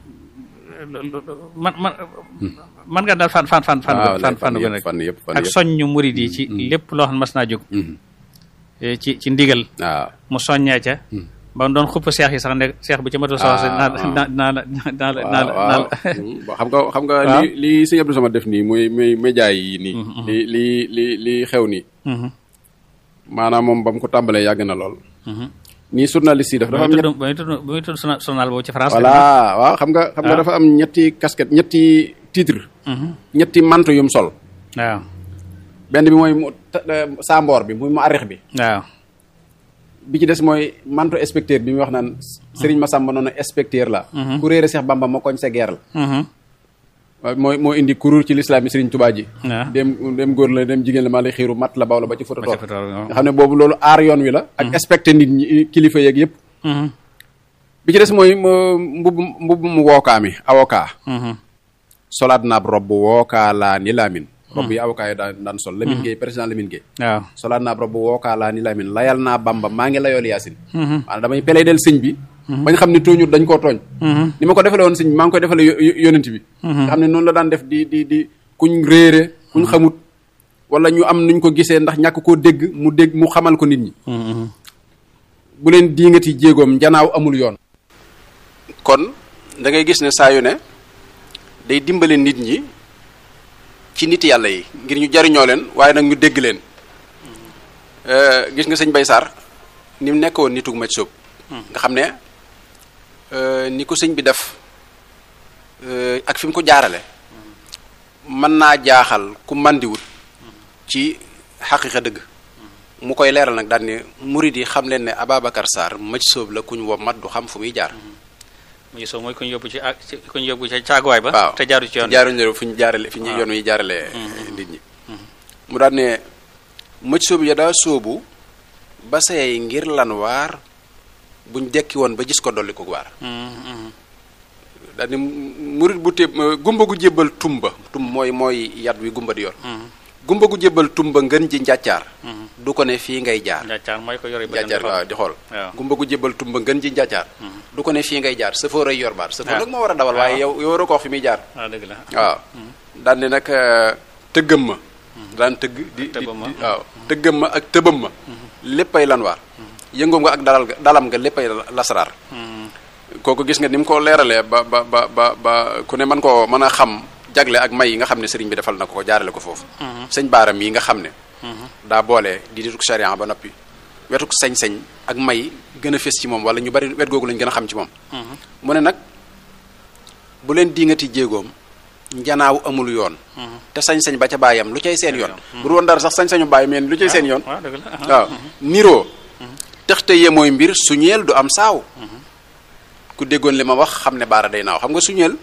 man man man nga daal fan fan fan fan waaw fan fan yëpp fan yëpp fan ak yëpp soññu murid yi ci lépp loo xam ne mas naa jóg eh, ci ci ndigal waaw mu soññee ca ba mu doon xupp seex yi sax ne seex bu ci matul soxla naa naa naa la naa la naa la naa waaw la waaw xam nga xam nga waaw. li li sëñ Abdou Samad def nii muy muy média yi nii li li li li xew nii Mhm, maanaam moom ba mu ko tàmbalee yàgg na lool mhm. nii journaliste yi dafa ba dafa muy am ñett tudd ba muy tudd ba muy tudd sona- sonal boobu ci France voilà waaw xam nga xam nga Ah. dafa am ñetti casquette ñetti titre Mhm, ñetti manto yum sol waaw benn bi mooy mu ta- eh, saamboor bi muy mu arrix bi waaw bi ci des mooy manto inspecteur bi muy wax naan Serigne Massamba noonu inspecteur la ku réere Cheikh Bamba ma koñ sa guerre la Mhm, waaw mooy moo indi kuréel ci lislaam yi Serigne Touba ji waaw dem dem góor la dem jigéen la maa lay xiiru mat la baw la ba ci foto ba toog ca Fatal, waaw. nga xam ne boobu loolu aar yoon wi la ak respecté nit ñi kilifa yeeg yëpp Mhm, bi ci des mooy mu- mbubb mbubb mu wookaa mi avocat mhm, solaat naab robb wookaa laa ni laamin robb yi avocat yi daan daan sol Lamine Gueye président Lamine Gueye waaw solaat naab robb wookaa laa ni laamin layal naa bamba maa ngi layool yaasin Mhm, maanaam damay peley del sëñ bi bañ xam ne tooñut dañ koo tooñ mhm, ni ma ko defale woon sëñ bi maa ngi koy defale yo- yo- yonent bi nga xam ne noonu la daan def di di di kuñ réere kuñ xamut wala ñu am nuñ ko gisee ndax ñàkk koo dégg mu dégg mu xamal ko nit ñi mhm, bu leen diingati jéegoom njanaaw amul yoon kon da ngay gis ne saa yu ne day dimbale nit ñi ci nit yàlla yi ngir ñu jariñoo leen waaye nag ñu dégg leen Euh, gis nga sëñ Bay Sarr ni mu nekkoon nitug maj soob nga xam ne euh, ni ko sëñ bi def euh, ak fi mu ko jaarale mën naa jaaxal ku màndiwut ci xaqiqa dëgg mu koy leeral nag daal ne murid yi xam leen ne Ababacar Sarr maj soob la ku ñu wo mat du xam fu muy jaar mu ngi soo mooy ku ñu yóbbu ci ak ci ku ñu yóbbu ci caaguwaay ba waaw te jaaru ci yoon jaaruñ leen fu ñu jaarale fi ñu waaw. yoon wi jaarale nit ñi mu daal ne mëj soobu ya daa soobu ba say ngir lan waar buñ dekki woon ba gis ko dolli ko waar Mhm, mhm, daal ne murid bu téeb gumba gu jébbal tumba tum mooy mooy yat wi gumba di yor mhm, gumba gu jébbal tumba ngën ji njàccaar mhm. du ko ne fii ngay jaar njàccaar mooy ko yore ba njàccaar waaw di xool waaw. gumba gu jébbal tumba ngën ji njàccaar du ko ne fii ngay jaar sëfoor ay yor baat sëfoor waaw. nag moo war a dawal waaye yow yow waroo ko wax fi muy jaar waaw dëgg la waaw daan ne nag euh, tëggam ma daan tëgg di di tëbbam ma. di- waaw tëggam ma ak tëbam ma léppay lan waar yëngoom nga ak dalal ga dalam nga léppay lasaraar Mhm, kooku gis nga ni mu ko leeralee ba ba ba ba ba ku ne mën koo mën a xam jagle ak may yi nga xam ne sëriñ bi defal na ko ko jaarale ko foofu sëñ baaram yi nga xam ne daa boole di dituk sariya ba noppi wetuk sañ-sañ ak may gën a fés ci moom wala ñu bari wet googu lañ gën a xam ci moom mhm, mu ne nag bu leen diingati jéegoom njanaaw amul yoon mhm. te sañ-sañ ba ca bàyyam lu cay seen yoon bu dul woon dara sax sañ-sañu bàyyi meen lu cay seen yoon waaw dëgg la waaw niroo texte yee mooy mbir suñeel du am saaw ku déggoon li ma wax xam ne baara day naaw xam nga suñeel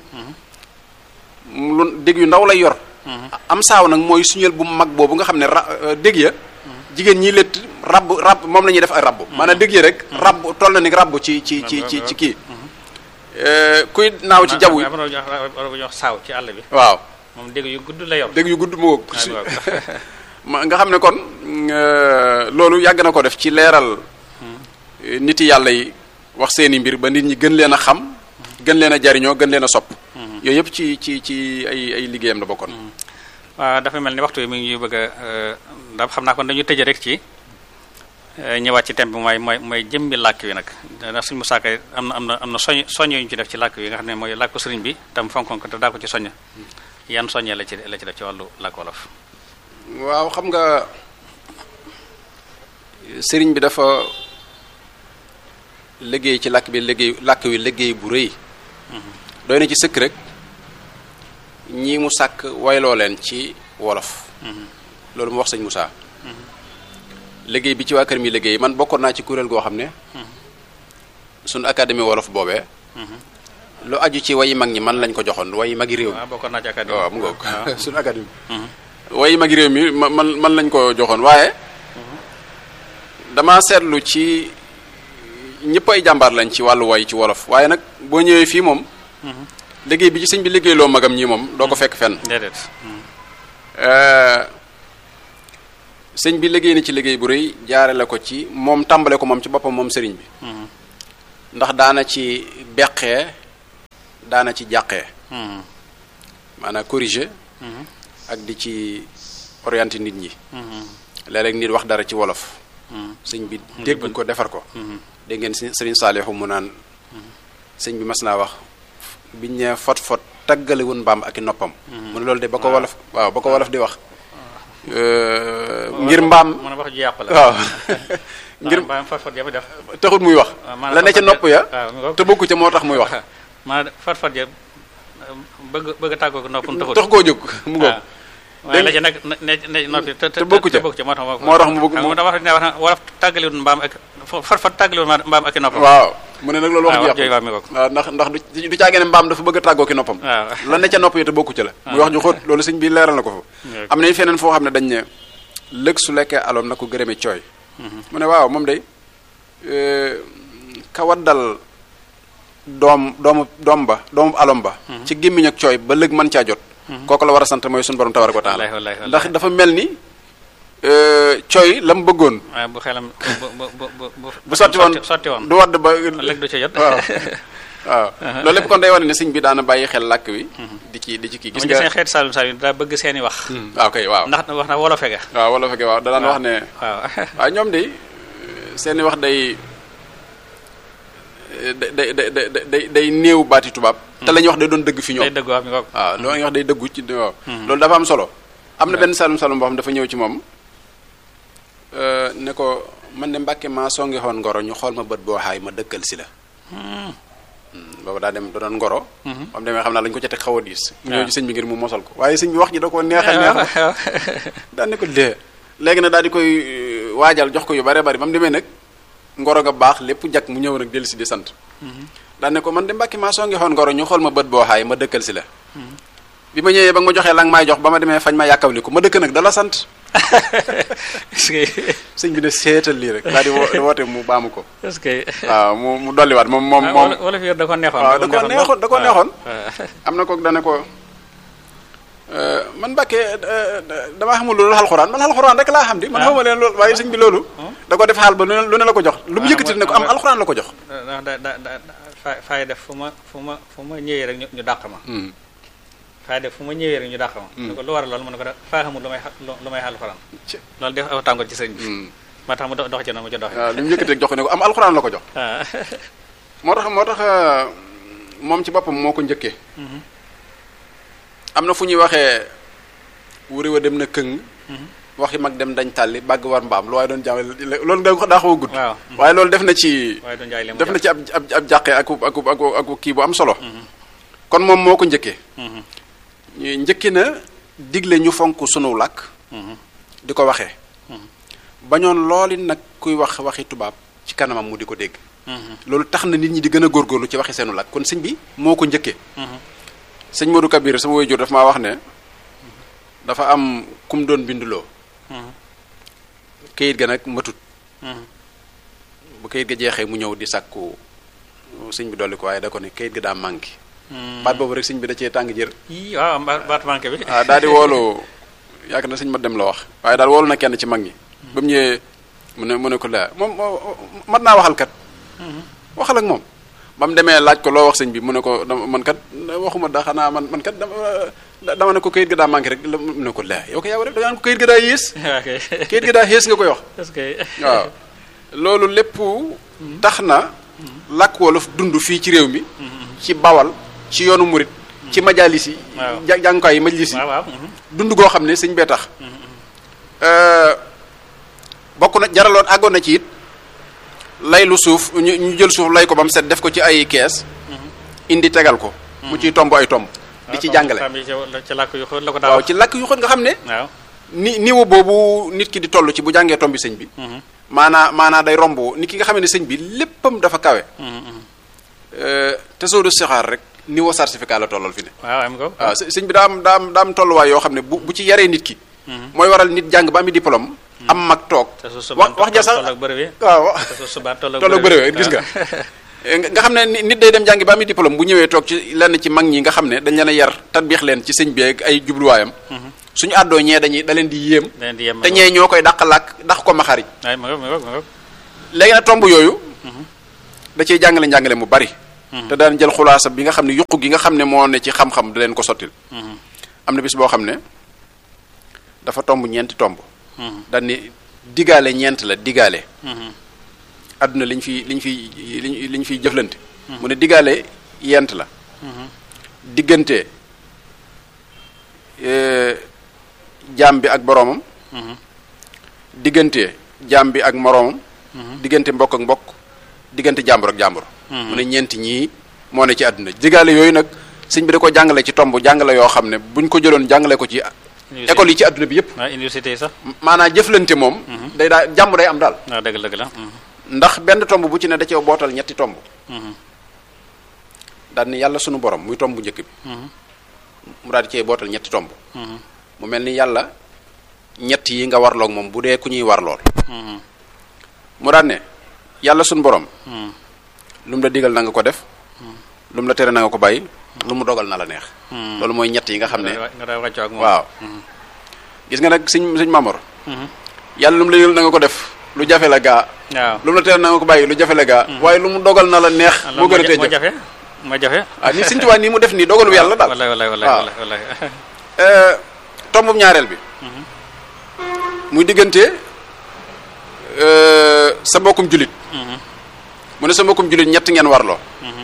lu dégg yu ndaw lay yor am saaw nag mooy suñeel bu mag boobu nga xam ne ra euh, dégg ya jigéen ñi létt rabb rabb moom la ñuy def ay rabb maanaam dégg ya rek rabb toll na ni rabb ci ci ci ci ci kii Euh, kuy naaw ci jaww yi am na lu ñuy wax war bu ñuy wax saaw ci àll bi waaw moom dégg yu gudd la yor dégg yu gudd moo Ah, waaw. ma nga xam ne kon euh, loolu yàgg na ko def ci leeral euh, nit yàlla yi wax seeni mbir ba nit ñi gën leen a xam gën leen a jariñoo gën leen a sopp yooyu yëpp ci ci ci ay ay liggéeyam la bokkoon waaw dafa mel ni waxtu bi mi ngi ñuy bëgg a ndax xam naa kon dañu tëje rek ci eh, ñëwaat ci thème bi mooy mooy mooy jëmmi làkk wi nag ndax suñu musaaka am na am na am na soñ soññe yu ñu ci def ci làkk wi nga xam ne mooy làkku sëriñ bi tam fonkoon ko te daa ko ci soññ yan soññee la ci la ci def ci wàllu làkk wolof waaw xam nga sëriñ bi dafa liggéey ci làkk bi liggéey làkk wi liggéey bu rëy doy na ci sëkk rek ñii mu sàkk wayloo leen ci wolof loolu mu wax sëñ Moussa liggéey bi ci waa kër mi liggéey man bokkoon naa ci kuréel goo xam ne suñu académie wolof boobee lu aju ci wayi mag ñi man lañ ko joxoon wayi magi réew mi waaw bokkoon naa ci académie waaw mu ngoog waaw. suñu académie wayi magi réew mi ma- man man lañ ko joxoon waaye dama seetlu ci ñëpp ay jàmbaar lañ ci wàllu way ci wolof waaye nag boo ñëwee fii moom liggéey bi ci sëñ bi liggéey loo magam ñi moom doo ko fekk fenn déedéet Euh, sëñ bi liggéey na ci liggéey bu rëy jaarale ko ci moom tàmbale ko moom ci boppam moom sëriñ bi ndax daana ci beqee daana ci jàqee maanaam corriger ak di ci orienter nit ñi léeg-léeg nit wax dara ci wolof sëñ bi dégg ko defar ko dégg ngeen si sëriñ Saalihu mu naan sëñ bi mas naa wax biñ ne fot fot taggale woon mbaam ak i noppam mu ne loolu de ba ko wolof waaw ba ko wolof di wax ngir mbaam mën a wax ju yàqu la waaw ngir mbaam fot fot ya mu def taxut muy wax maanaam la ne ca fot-fot nopp ya waaw mi ngoog. te bokku ca moo tax muy wax maanaam fot fot ya bëgg bëgg a tàggoo ko noppam taxul tax koo jóg mu ngoog waaw waaye la ci nag ne ne noppi te te bokku ca. te bokku ca moo tax moo tax mu bëgg xam mu- nga dafa wax ne wax na wolof tàggaliwul mbaam ak fot fot tàggaliwul mbaam ak i noppam waaw mu ne nag loolu wax waaw ju wax jooju yàqu waaw mi ngoog. waaw ndax ndax du du caagee ne mbaam dafa bëgg a tàggoo ki noppam waaw la ne ca nopp yi te bokku ca la muy wax ju xóot loolu sëñ bi leeral na ko fa Yego. am na feneen foo xam ne dañ ne lëg su lekkee aloom na ko gërëme cooy mu ne waaw moom day ka waddal doom doomu doom ba doomu alom ba ci gémmiñ ak cooy ba lëg mën caa jot kooku la war a sant mooy suñu borom tabaraka wa taala wallaahi wallaahi wallaahi. ndax dafa mel ni cooy la mu bëggoon waaye bu xelam bu bu bu bu bu sotti woon sotti woon du wadd ba léegi du ca jot waaw waaw loolu lépp kon day wane ne sëñ bi daana bàyyi xel làkk wi di ci di ci kii gis gis nga nga xeet Saalum Saalum daa bëgg seeni wax waaw kay waaw ndax wax na wolofe ga waaw wala fekkee waaw da daan wax ne waaw waaw ñoom de seeni wax day day day day day day néew baati tubaab te la ñuy wax day doon dëgg fi day ñoom dëgg wax mi ngoog waaw loolu la ñuy wax day dëggu ci waaw loolu dafa am solo am na benn salum salum boo xam dafa ñëw ci moom euh, ne ko man de mbàkke maa songi xoon ngoro ñu xool ma bët boo xaay ma dëkkal si la boobu daa dem da doon ngoro am demee xam naa lañu ko ca teg xaw a diis mu ñëw ci sëñ bi ngir mu mosal ko waaye sëñ bi wax ji da ko neexal neexal daan ne ko dee léegi nag daal di koy euh, waajal jox ko yu bare bari ba mu demee nag ngoro ga baax lépp jak mu ñëw nag dellu si di sant daan ne ko man de mbàkki maa soo ngi xoon ngoro ñu xool ma bët boo xaay ma dëkkal si la bi ma ñëwee ba nga ma joxee la nga maay jox ba ma demee fañ ma yàkkawli ko ma dëkk nag dala sant est-ce que sëñ bi ne seetal lii rek daal di wo- di woote mu baamu ko est-ce que waaw mu mu dolliwaat moom moom moom wala fi da ko neexoon waaw da ko neexoon da ko neexoon waaw am na kook dane ko man Mbàkke damaa xamul loolu alxuraan man alxuraan rek laa xam di man xamuma leen loolu waaye sëñ bi loolu da ko def xaal ba lu ne lu ne la ko jox lu mu Ah, yëkkati ne ko am mooy- alxuraan la ko jox ndax da da da da fa- faay def fu ma fu ma fu ma ñëwee rek ñu ñu dàq ma Hmm. faay def fu ma ñëwee rek ñu dàq ma ne ko lu war loolu mu ne ko da faa xamul lu may xa- lu lu may xal xuraan Ci- loolu def aw tàngoor ci sëñ bi Hmm. moo tax mu do- dox ci noonu mu ci dox waaw lu mu yëkkati rek jox ko ne ko am alxuraan la ko jox waaw moo tax moo tax euh, moom ci boppam moo ko njëkkee am na fu ñuy waxee wuri wa dem na këng waxi mag dem dañ tàlli bàgg war mbaam lu waaye doon jàngale loolu nga daa xaw a gudd waaw waaye loolu def na ci waaye du njaay li mu def na ci ab ab ab jàqee ak ak ak ak kii bu am solo kon moom moo ko njëkkee ñu njëkki na digle ñu fonk sunu làkk di ko waxee bañoon looli nag kuy wax waxi tubaab ci kanamam mu di ko dégg loolu tax na nit ñi di gën a góorgóorlu ci waxi seenu làkk kon sëñ bi moo ko njëkkee sëñ Modou Kabir sama waajur dafa maa wax ne dafa am kum doon binduloo kayit ga nag matut bu kayit ga jeexee mu ñëw di sàkku sëñ bi dolli ko waaye da ko ne kayit ga daa manqué baat boobu rek sëñ bi da cee tàng jër yii waaw ba- baatu manqué bi ah daal di woolu yaakaar na sëñ ma dem la wax waaye daal woolu na kenn ci mag ñi ba mu ñëwee mu ne mu ne ko laa moom mat naa waxal kat waxal ak moom ba mu demee laaj ko loo wax sëñ bi mu ne ko dama man kat waxuma da xanaa man man kat dama dama ne ko kayit ga daa manqué rek la- mu ne ko laa yow ko yaa war a def da nga naan ko kayit ga daa yées waaw kay kayit ga daa yées nga koy wax est-ce que waaw loolu lépp tax na làkk wolof dund fii ci réew mi ci bawal ci yoonu murit ci majalis yi Waaw. ja- jàngukaay yi majlis yi waaw waaw dund goo xam ne sëñ bee tax bokk na jaraloon àggoon na ci it lay lu suuf ñu ñu jël suuf lay ko ba mu set def ko ci ay kees indi tegal ko mu ciy tomb ay tomb di ci jàngale xam yi ci ci làkk yu xóot la ko daa waaw wax ci làkk yu xóot nga xam ne waaw ni niveau boobu nit ki di toll ci bu jàngee tombi sëñ bi maanaa maanaa day romb nit ki nga xam ne sëñ bi léppam dafa kawe te soo du sixaar rek niveau certificat la tollal fi ne waaw am ko waaw së- sëñ bi daa am daa am daa am tolluwaay yoo xam ne bu bu ci yaree nit ki mooy waral nit jàng ba ami diplôme am mag toog te su wax subaan wax ja sax toll ak bërëb yi waaw wax te su subaan toll ak tolloog bëriwee gis nga nga nga xam ne ni- nit day dem jàngi ba ami diplôme bu ñëwee toog ci lenn ci mag ñi nga xam ne dañ leen a yar tatbiix leen ci sëñ bi ak ay jubluwaayam suñu àddoo ñee dañuy da leen di yéem leen di yem te ñee ñoo koy dàq làkk dàq ko maxariñ ay ma ngoog ma ngoog ma ngoog léegi nag tomb yooyu da ciy jàngale njàngale mu bari te daan jël xulaasa bi nga xam ne yuq gi nga xam ne moo ne ci xam-xam da leen ko sottil am na bis boo xam ne dafa tomb ñeenti tomb daan ni digaale ñeent la digaale àdduna liñ fi liñ fi liñ liñ fiy jëflante mu ne digaale yent la diggante jaam bi ak boroomam diggante jaam bi ak moroomam diggante mbokk ak mbokk diggante jàmbur ak jàmbur mu ne ñeenti ñii moo ne ci àdduna digaale yooyu nag sëñ bi da ko jàngale ci tomb jàngale yoo xam ne buñ ko jëloon jàngale ko ci école yi ci àdduna bi yëpp waaw université yi sax maanaam jëflante moom day daa jàmm day am daal waaw dëgg dëgg la ndax benn tomb bu ci ne da cee bootal ñetti tomb daal ni yàlla sunu borom muy tomb bu njëkk bi mu daal di cee bootal ñetti tomb mu mel ni yàlla ñett yi nga warloog moom bu dee ku ñuy warlool mu daan ne yàlla sunu borom lu mu la digal na nga ko def lu mu la tere na nga ko bàyyi lu mu dogal na la neex loolu mooy ñett yi nga xam ne nga daa wàccoo ak moom waaw gis nga nag sëñ sëñ Mamor yàlla lu mu la digal na nga ko def lu jafe la gaa waaw lu mu la tere na nga ko bàyyi lu jafe la gaa waaye lu mu dogal na la neex moo gën a tee moo jëf jafe moo jafe ah ni sëñ Tuubaa nii mu def nii dogalu yàlla daal wallaay wallaay wallaay waaw. wallaay wallaay tombum ñaareel bi muy diggante euh, sa mbokkum julit mu ne sa mbokkum julit ñett ngeen warloo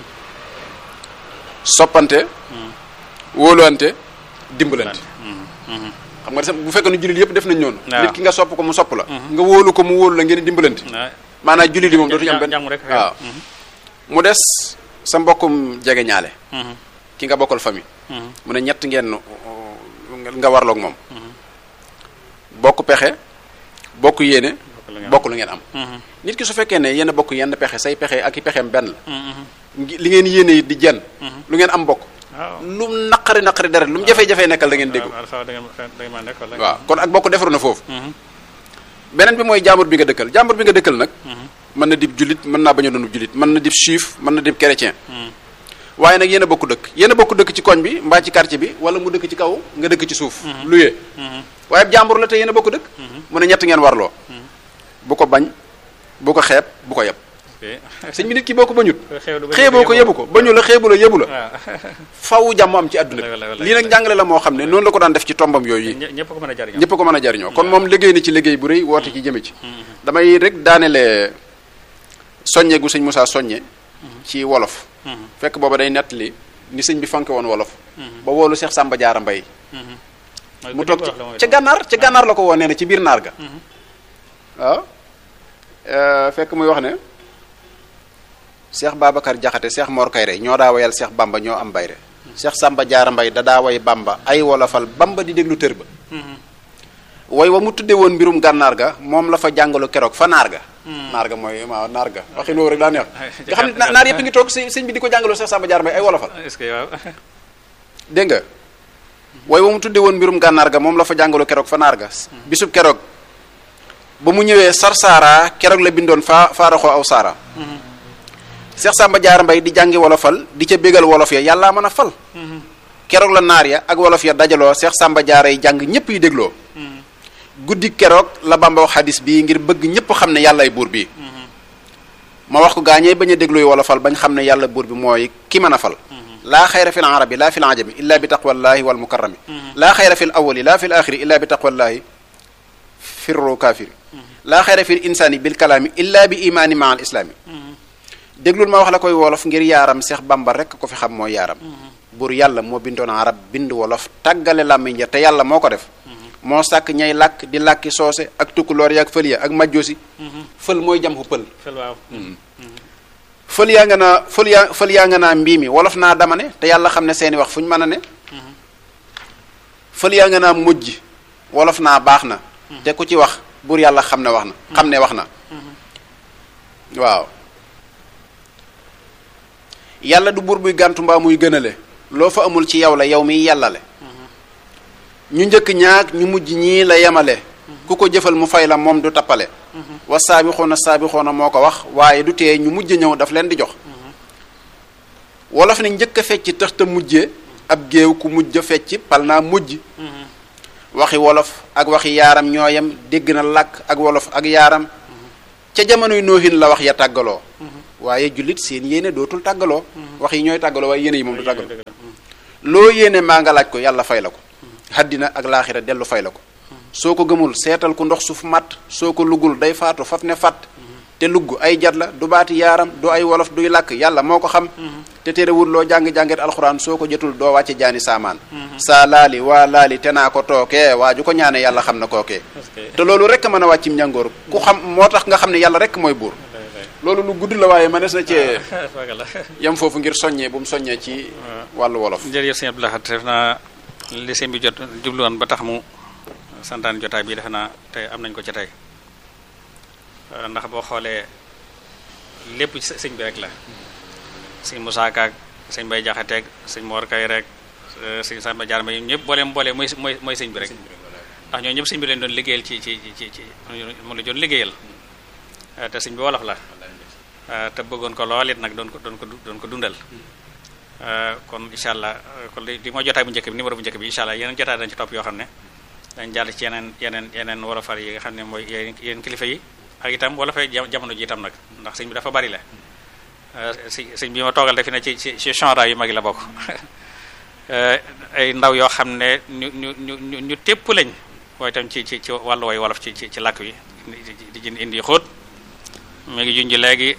soppante wóoluwante dimbalante xam nga sa bu fekkee ne julit yëpp def nañ noonu waaw. nit ki nga sopp ko mu sopp la nga wóolu ko mu wóolu la ngeen di dimbalante waaw maanaam julit yi moom dootuñu am benn jàmm rek waaw mu des sa mbokkum jege ñaale ki nga bokkal famille mu ne ñett ngeen uh, nga warloog moom bokk pexe bokk yéene bokk lu ngeen am nit ki su fekkee ne yéen a bokk yenn pexe say pexe ak i pexeem benn la ngi- li ngeen yéene it di jenn lu ngeen am bokk waaw lu mu naqari naqari dara lu mu jafe-jafe nekkal da ngeen déggu waaw da ngeen da ngeen mën a nekk wala waaw kon ak bokk defaru na foofu beneen bi mooy jàmbur bi nga dëkkal jàmbur bi nga dëkkal nag mën na dib julit mën naa bañ a doon julit mën na dib juif mën na dib chrétien waaye nag yéen a bokk dëkk yéen a bokk dëkk ci koñ bi mbaa ci quartier bi wala mu dëkk ci kaw nga dëkk ci suuf luyee waaye jàmbur la te yéen a bokk dëkk mu ne ñett ngeen warloo bu ko bañ bu ko xeeb bu ko yeb sëñ bi nit ki boo ko bañut xeeboo ko yebu ko bañu la xeebu la yebu la waaw faw jàmm am ci àdduna Wallaay, wallaay, bi lii nag njàngale la moo xam ne noonu la ko daan def ci tombam yooyu yi ñë- ñëpp ko mën a jariñoo ñëpp ko mën a jariñoo kon moom liggéey na ci liggéey bu rëy woote ci jëme ci damay rek daanele soññe gu sëñ Moussa soññe ci wolof fekk booba day nettali ni sëñ bi fanke woon wolof ba woolu Cheikh Samba Diarra Mbaye mu toog ci ca gànnaar ca gànnaar la ko woo nee na ci biir naar ga waaw Euh, fekk muy wax ne Cheikh Babacar Jaxate Cheikh Mor Kayre ñoo daa wayal Cheikh Bamba ñoo am bayre Cheikh Samba Diarra Mbaye da daa way Bamba ay wolofal Bamba di déglu tër ba way wa mu tudde woon mbirum gànnaar ga moom la fa jàngalu keroog fa naar ga naar ga mooy waaw naar ga waxin woowu rek daa neex nga xam ne na- naar yëpp ngi toog sëñ sëñ bi di ko jàngaloo Cheikh Samba Diarra Mbaye ay wolofal est-ce que waaw dégg nga way wa mu tudde woon mbirum gànnaar ga moom la fa jàngalu keroog fa naar ga bisub keroog ba mu ñëwee sarsaara keroog la bindoon faa faaraxoo aw saara Cheikh Samba Diarra Mbaye di jàngi wolofal di ca bégal wolof ya yàllaa mën a fal keroog la naar ya ak wolof ya dajaloo Cheikh Samba Diarra yi jàng ñëpp yi dégloo guddi keroog la Bamba wax xadis bii ngir bëgg ñëpp xam ne yàllaay buur bi ma wax ko gaañee bañ a dégluy wolofal bañ xam ne yàlla buur bi mooy ki mën a fal laa xayra fi l arabi laa fi l ajami illa bi taqwallahi wal mukarrami laa xayra fi l awali laa fi l axiri illa bi taqwallahi firru kaafiri laa xayra fi l insaani bil kalaami illa bi imaani maa al islaami déglul ma wax la koy wolof ngir yaaram Seex Bamba rekk ko fi xam mooy yaaram buur yàlla moo bindoon arab bind wolof tàggale làmmiñ ja te yàlla moo ko def moo sàkk ñay làkk di làkki soose ak tukkuloor ya ak fël ya ak majjoosi fël mooy jam xu pël fel waaw fël yaa nga naa fël yaa fël yaa nga naa mbii mi wolof naa dama ne te yàlla xam ne seeni wax fu ñu mën a ne fël yaa nga naa mujj wolof naa baax na te ku ci wax buur yàlla xam ne wax na xam ne wax na waaw yàlla du buur buy gàntu mbaa muy gënale loo fa amul ci yow la yow miy yàllale ñu njëkk ñaag ñu mujj ñii la yemale ku ko jëfal mu fay la moom du tappale wa saabixoona saabixoona moo ko wax waaye du tee ñu mujj ñëw daf leen di jox wolof ne njëkk a fecc tax te mujjee ab géew ku mujj a fecc pal naa mujj waxi wolof ak waxi yaaram ñooyam dégg na làkk ak wolof ak yaaram ca jamonoy noohin la wax ya tàggaloo waaye jullit seen yéene dootul tàggaloo wax yi ñooy tàggaloo waaye yéene yi moom du tàggaloo loo yéene maa nga laaj ko yàlla fay la ko haddina ak laaxira dellu fay la ko soo ko gëmul seetal ku ndox suuf matt soo ko luggul day faatu faf ne fàtt te lugg ay jat la du baati yaaram du ay wolof duy làkk yàlla moo ko xam te terewul loo jàng-jànget alxuraan soo ko jotul doo wàcce jaani saamaan saa laali waa laali te naa ko tookee waa ju ko ñaane yàlla xam na kookee te loolu rek mën a wàccim njàngoor ku xam moo tax nga xam ne yàlla rek mooy buur loolu lu gudd la waaye mënees na cee yem foofu ngir soññee bu mu soññee ci wàllu wolof jërëjëf sëñ Abdou Lahad def naa li sëñ bi jot jubluwoon ba tax mu santaan jotaay bi defe naa tey am nañ ko ci tey ndax boo xoolee lépp ci sëñ bi rek la sëñ Moussa Ka ak sëñ Bay Jaxateeg sëñ Mor Kay rek sëñ Samba Jaar Mbay ñëpp booleem boolee mooy mooy mooy sëñ bi rek ndax ñoo ñëpp sëñ bi leen doon liggéeyal ci ci ci ci mu la doon liggéeyal te sëñ bi wolof la te bëggoon ko lool it nag doon ko doon ko doon ko dundal kon incha allah kon li mooy jotaay bu njëkk bi numéro bu njëkk bi incha allah yeneen jotaay dañ ci topp yoo xam ne dañ jàll ci yeneen yeneen yeneen wolofal yi nga xam ne mooy yeneen kilifa yi ak itam wolofay jamono ji itam nag ndax sëñ bi dafa bari la si sëñ bi ma toogal defi ne ci ci ci chanra yu mag yi la bokk ay ndaw yoo xam ne ñu ñu ñu ñu ñu tépp lañ waaye itam ci ci ci wàllu way wolof ci ci ci làkk wi di jën indi xóot mi ngi junj léegi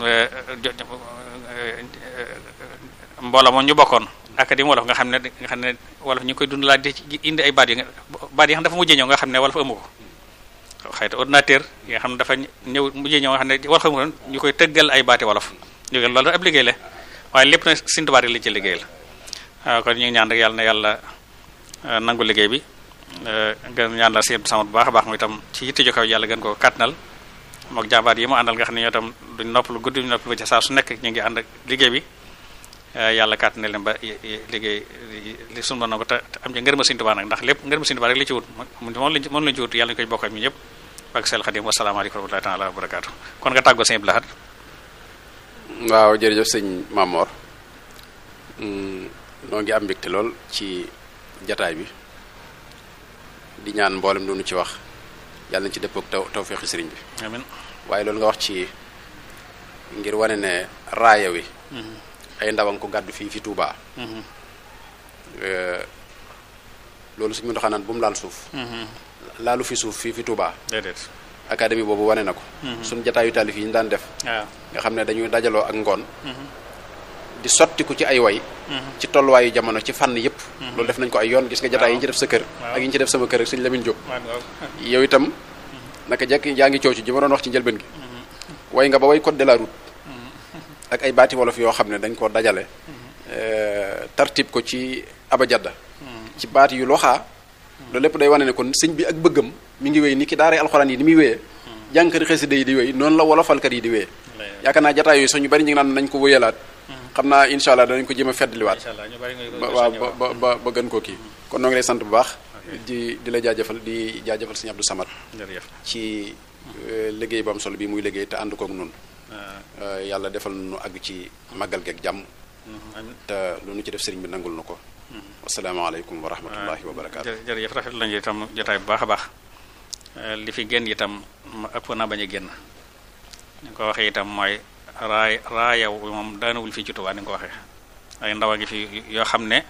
mbooloo moom ñu bokkoon académie wolof nga xam ne nga xam ne wolof ñu koy dund laa di indi ay baat yi baat yi xam dafa mujjee ñëw nga xam ne wolof amu ko xëyta ordinateur yi nga xam ne dafa ñëw mujjee ñëw nga xam ne wolof amu ko ñu koy tëggal ay baati wolof ñu loolu ab liggéey la waaye lépp na sintubaat yi li ci liggéey la kon ñu ngi ñaan rek yàlla na yàlla nangu liggéey bi gën ñaan la seen sama bu baax a baax mu itam ci yitte ju kaw yàlla gën ko kàttanal mook jàmbaar yi mu àndal nga xam ne ñoo tam duñ noppalu guddi duñ noppalu ba ci saa su nekk ñu ngi ànd ak liggéey bi yàlla kàttan leen ba liggéey li sunu na ko te am ci ngërëma Sëriñ Tuubaa nag ndax lépp ngërëma Sëriñ Tuubaa rek li ci wut moom lañ moom lañ ci wut yàlla ñu koy bokk ak ñu ñëpp ak sel Xadim wasalaamaaleykum wa rahmatullahi taala wa barakaatu kon nga tàggoo Sëriñ Abdou Lahad waaw jërëjëf sëñ Mamor noo ngi am mbégte lool ci jataay bi di ñaan mboolem doonu ci wax yàlla nañ ci dëppook taw tawfeexi sëriñ bi amiin waaye loolu nga wax ci ngir wane ne raaya wi ay ndawang ko gàddu fii fi Touba loolu suñu doxaa naan bu mu laal suuf laalu fi suuf fii fi Touba déedéet académie boobu wane na ko suñ jataayu taalif yi ñu daan def waaw nga xam ne dañuy dajaloo ak ngoon di sottiku ci ay way ci tolluwaayu jamono ci fànn yëpp loolu def nañ ko ay yoon gis nga jataay yi ñu ci def sa kër ak yi ñu ci def sama kër ak suñu Lamine Diop yow itam naka jekk yaa ngi coow ci ji ma doon wax ci njëlbeen gi way nga ba way code de la route ak ay baati wolof yoo xam ne dañ ko dajale tartib ko ci abajadda ci baati yu loxaa loolu lépp day wane ne kon sëñ bi ak bëggam mi ngi wéy ni ki daaray alxuraan yi ni muy wéyee jànkari xasida yi di wéy noonu la wolofalkat yi di wéyee yaakaar naa jataay yooyu sax ñu bari ñu ngi naan nañ ko wéyalaat xam naa incha allah danañ ko jéem a feddliwaat waaw ba ba ba gën koo kii kon noo ngi lay sant bu baax di di la jaajëfal di jaajëfal sëñ Abdou Samad ci liggéey bu am solo bi muy liggéey te ànd kook nun yàlla defal nu àgg ci màggal geeg jàmm te lu nu ci def sëriñ bi nangul nu ko wasalaamaaleykum wa rahmatullahi wa barakaatu jërëjëf rafet lañu itam jotaay bu baax a baax li fi génn itam ëpp na bañ a génn ni nga ko waxee itam mooy raay raayaw moom daanawul fii ci Tuubaa ni nga ko waxee ay ndaw a ngi fi yoo xam ne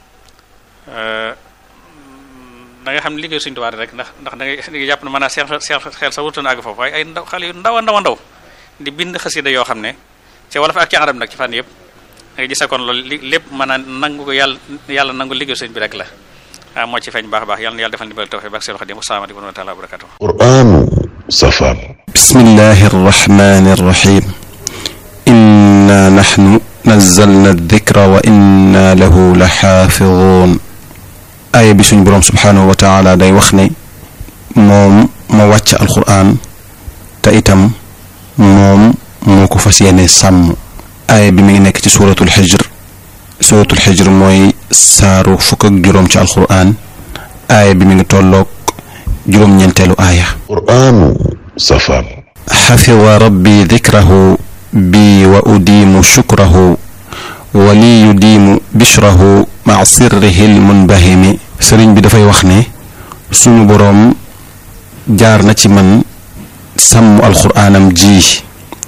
da nga xam ne liggéey Sëriñ Tuubaa rek ndax ndax da ngay da ngay jàpp ne mën naa seen seen xel sa wutoon àgg foofu waaye ay ndaw xale yu ndaw a ndaw a ndaw di bind xasida yoo xam ne ci wolof ak ci arab nag ci fànn yëpp da nga gis kon loolu li lépp mën a nangu ko yàlla yàlla nangu liggéey sëñ bi rek la waaw moo ci feeñ baax a baax yàlla na yàlla defal ndimbal tawfiq bak seen xadim asalaamaaleykum wa rahmatullahi wa barakatuh قرآن سفر بسم الله الرحمن الرحيم إنا نحن نزلنا الذكر وإنا له لحافظون aaya bi suñ boroom subhaanahu wa taala day wax ne moom ma wàcc alquran te itam moom moo ko fas yéene sàmm aaya bi mi ngi nekk ci suuratul xijr suuratul xijr mooy saaru fukk ak juróom ci alquran aaya bi mi ngi tolloog juróom-ñeenteelu aaya قرآن سفر xafida rabbi dikrahu bi wa udiimu shukrahu wa li yudiimu bishrahu maa sirrihi lmunbahimi sëriñ bi dafay wax ne sunu boroom jaar na ci man sàmm alxuraanam ji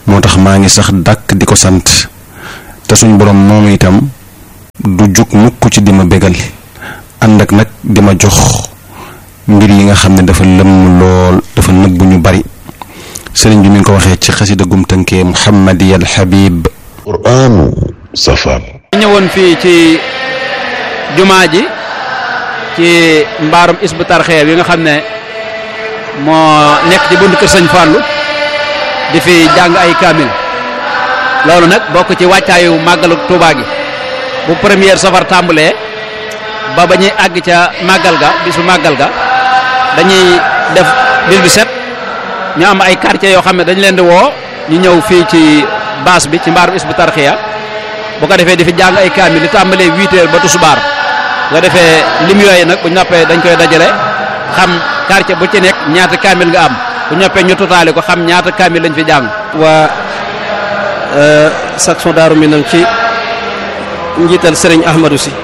moo tax maa ngi sax dàkk di ko sant te suñ borom moom itam du jug mukk ci di ma bégal ànd ak nag di ma jox mbir yi nga xam ne dafa lëmm lool dafa nëbbu ñu bari sëriñ bi mi ngi ko waxee ci xasida gum tënkee muhammadiyal habib qur'aanu safar ñëwoon fii ci jumaa ji ci mbaarum isbu tarxee bi nga xam ne moo nekk ci buntu kër sëñ Fallou di fi jàng ay kaamil loolu nag bokk ci wàccaayu màggalu Tuubaa gi bu première safar tàmbalee ba ba ñuy àgg ca màggal ga bisu màggal ga dañuy def bis bi set ñu am ay quartiers yoo xam ne dañ leen di woo ñu ñëw fii ci baas bi ci mbaarum isbu tarxiya bu ko defee di fi jàng ay kaamil di tàmbalee huit heures ba tusubaar bu ko defee lim yooyu nag bu ñu noppee dañ koy dajale xam quartier bu ci nekk ñaata kaamil nga am bu ñoppee ñu totaale ko xam ñaata kaamil lañ fi jàng. waa section Daaru Minam ci njiital Serigne Ahmadou si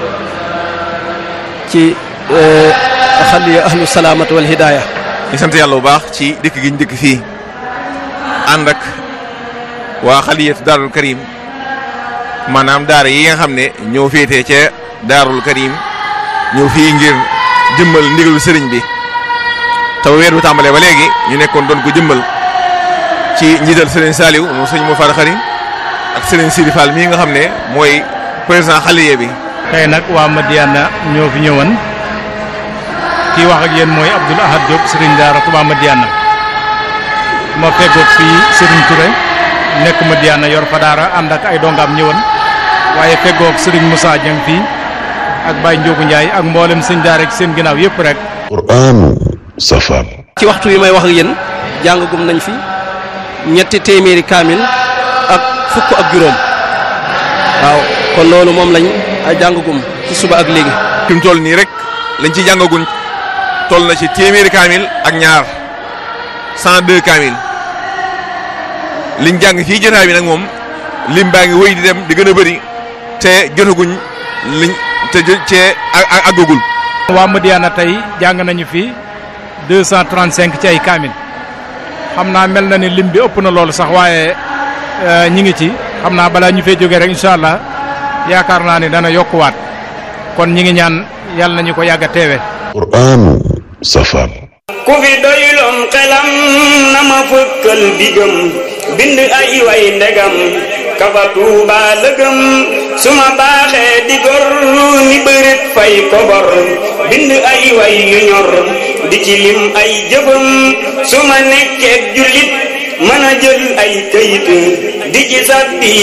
ci xaliya ahlu salaamatu wal hidaaya di sant yàlla bu baax ci dëkk gi ñu dëkk fii ànd ak waa xaliyatu daarul karim maanaam daara yi nga xam ne ñoo féetee ca daarul karim ñëw fii ngir jëmmal ndigalu sëriñ bi te weer bi tàmbalee ba léegi ñu nekkoon doon ko jëmmal ci njiital sëriñ Saliou moom sëñ moo far xari ak sëriñ Sidi Fall mii nga xam ne mooy président xaliye bi tey nag waa Madiana ñoo fi ñëwoon kii wax ak yéen mooy Abdoul Ahad Diop sëriñ daara Touba Madiana ma feggoog fii sëriñ Touré nekk Madiana yor fa daara ànd ak ay dongaam ñëwoon waaye feggoog sëriñ Moussa Dieng fii ak Baye Ndiogu Ndiaye ak mboolem sëñ daara ak seen ginnaaw yëpp rek. qur'aanu safar ci waxtu wi may wax ak yéen jàngagum nañ fi ñetti téeméeri kaamil ak fukk ak juróom waaw kon loolu moom lañ jàngagum ci suba ak léegi. fi mu toll nii rek lañ ci jàngaguñ toll na ci téeméeri kaamil ak ñaar cent deux kaamil liñ jàng fii jotaay bi nag moom lim baa ngi wéy di dem di gën a bëri te jotaguñ liñ te jo cee àggagul. waa Madiana tey jàng nañu fi deux cent trente cinq ci ay kaamil xam naa mel na ni lim bi ëpp na loolu sax waaye ñi ngi ci xam naa balaa ñu fee jógee rek incha allah yaakaar naa ni dana yokkuwaat kon ñi ngi ñaan yàlla nañu ko yàgg a teewe qur'aanu safar ku fi doyloon xelam na ma fëkkal bigam bind ay way ndegam kafa tuuba lëgëm su ma baaxee di gor ni bërit fay kobor bind ay way yu ñor di ci lim ay jëfam su ma nekkee jullit mën a jël ay këyit di ci sàbbi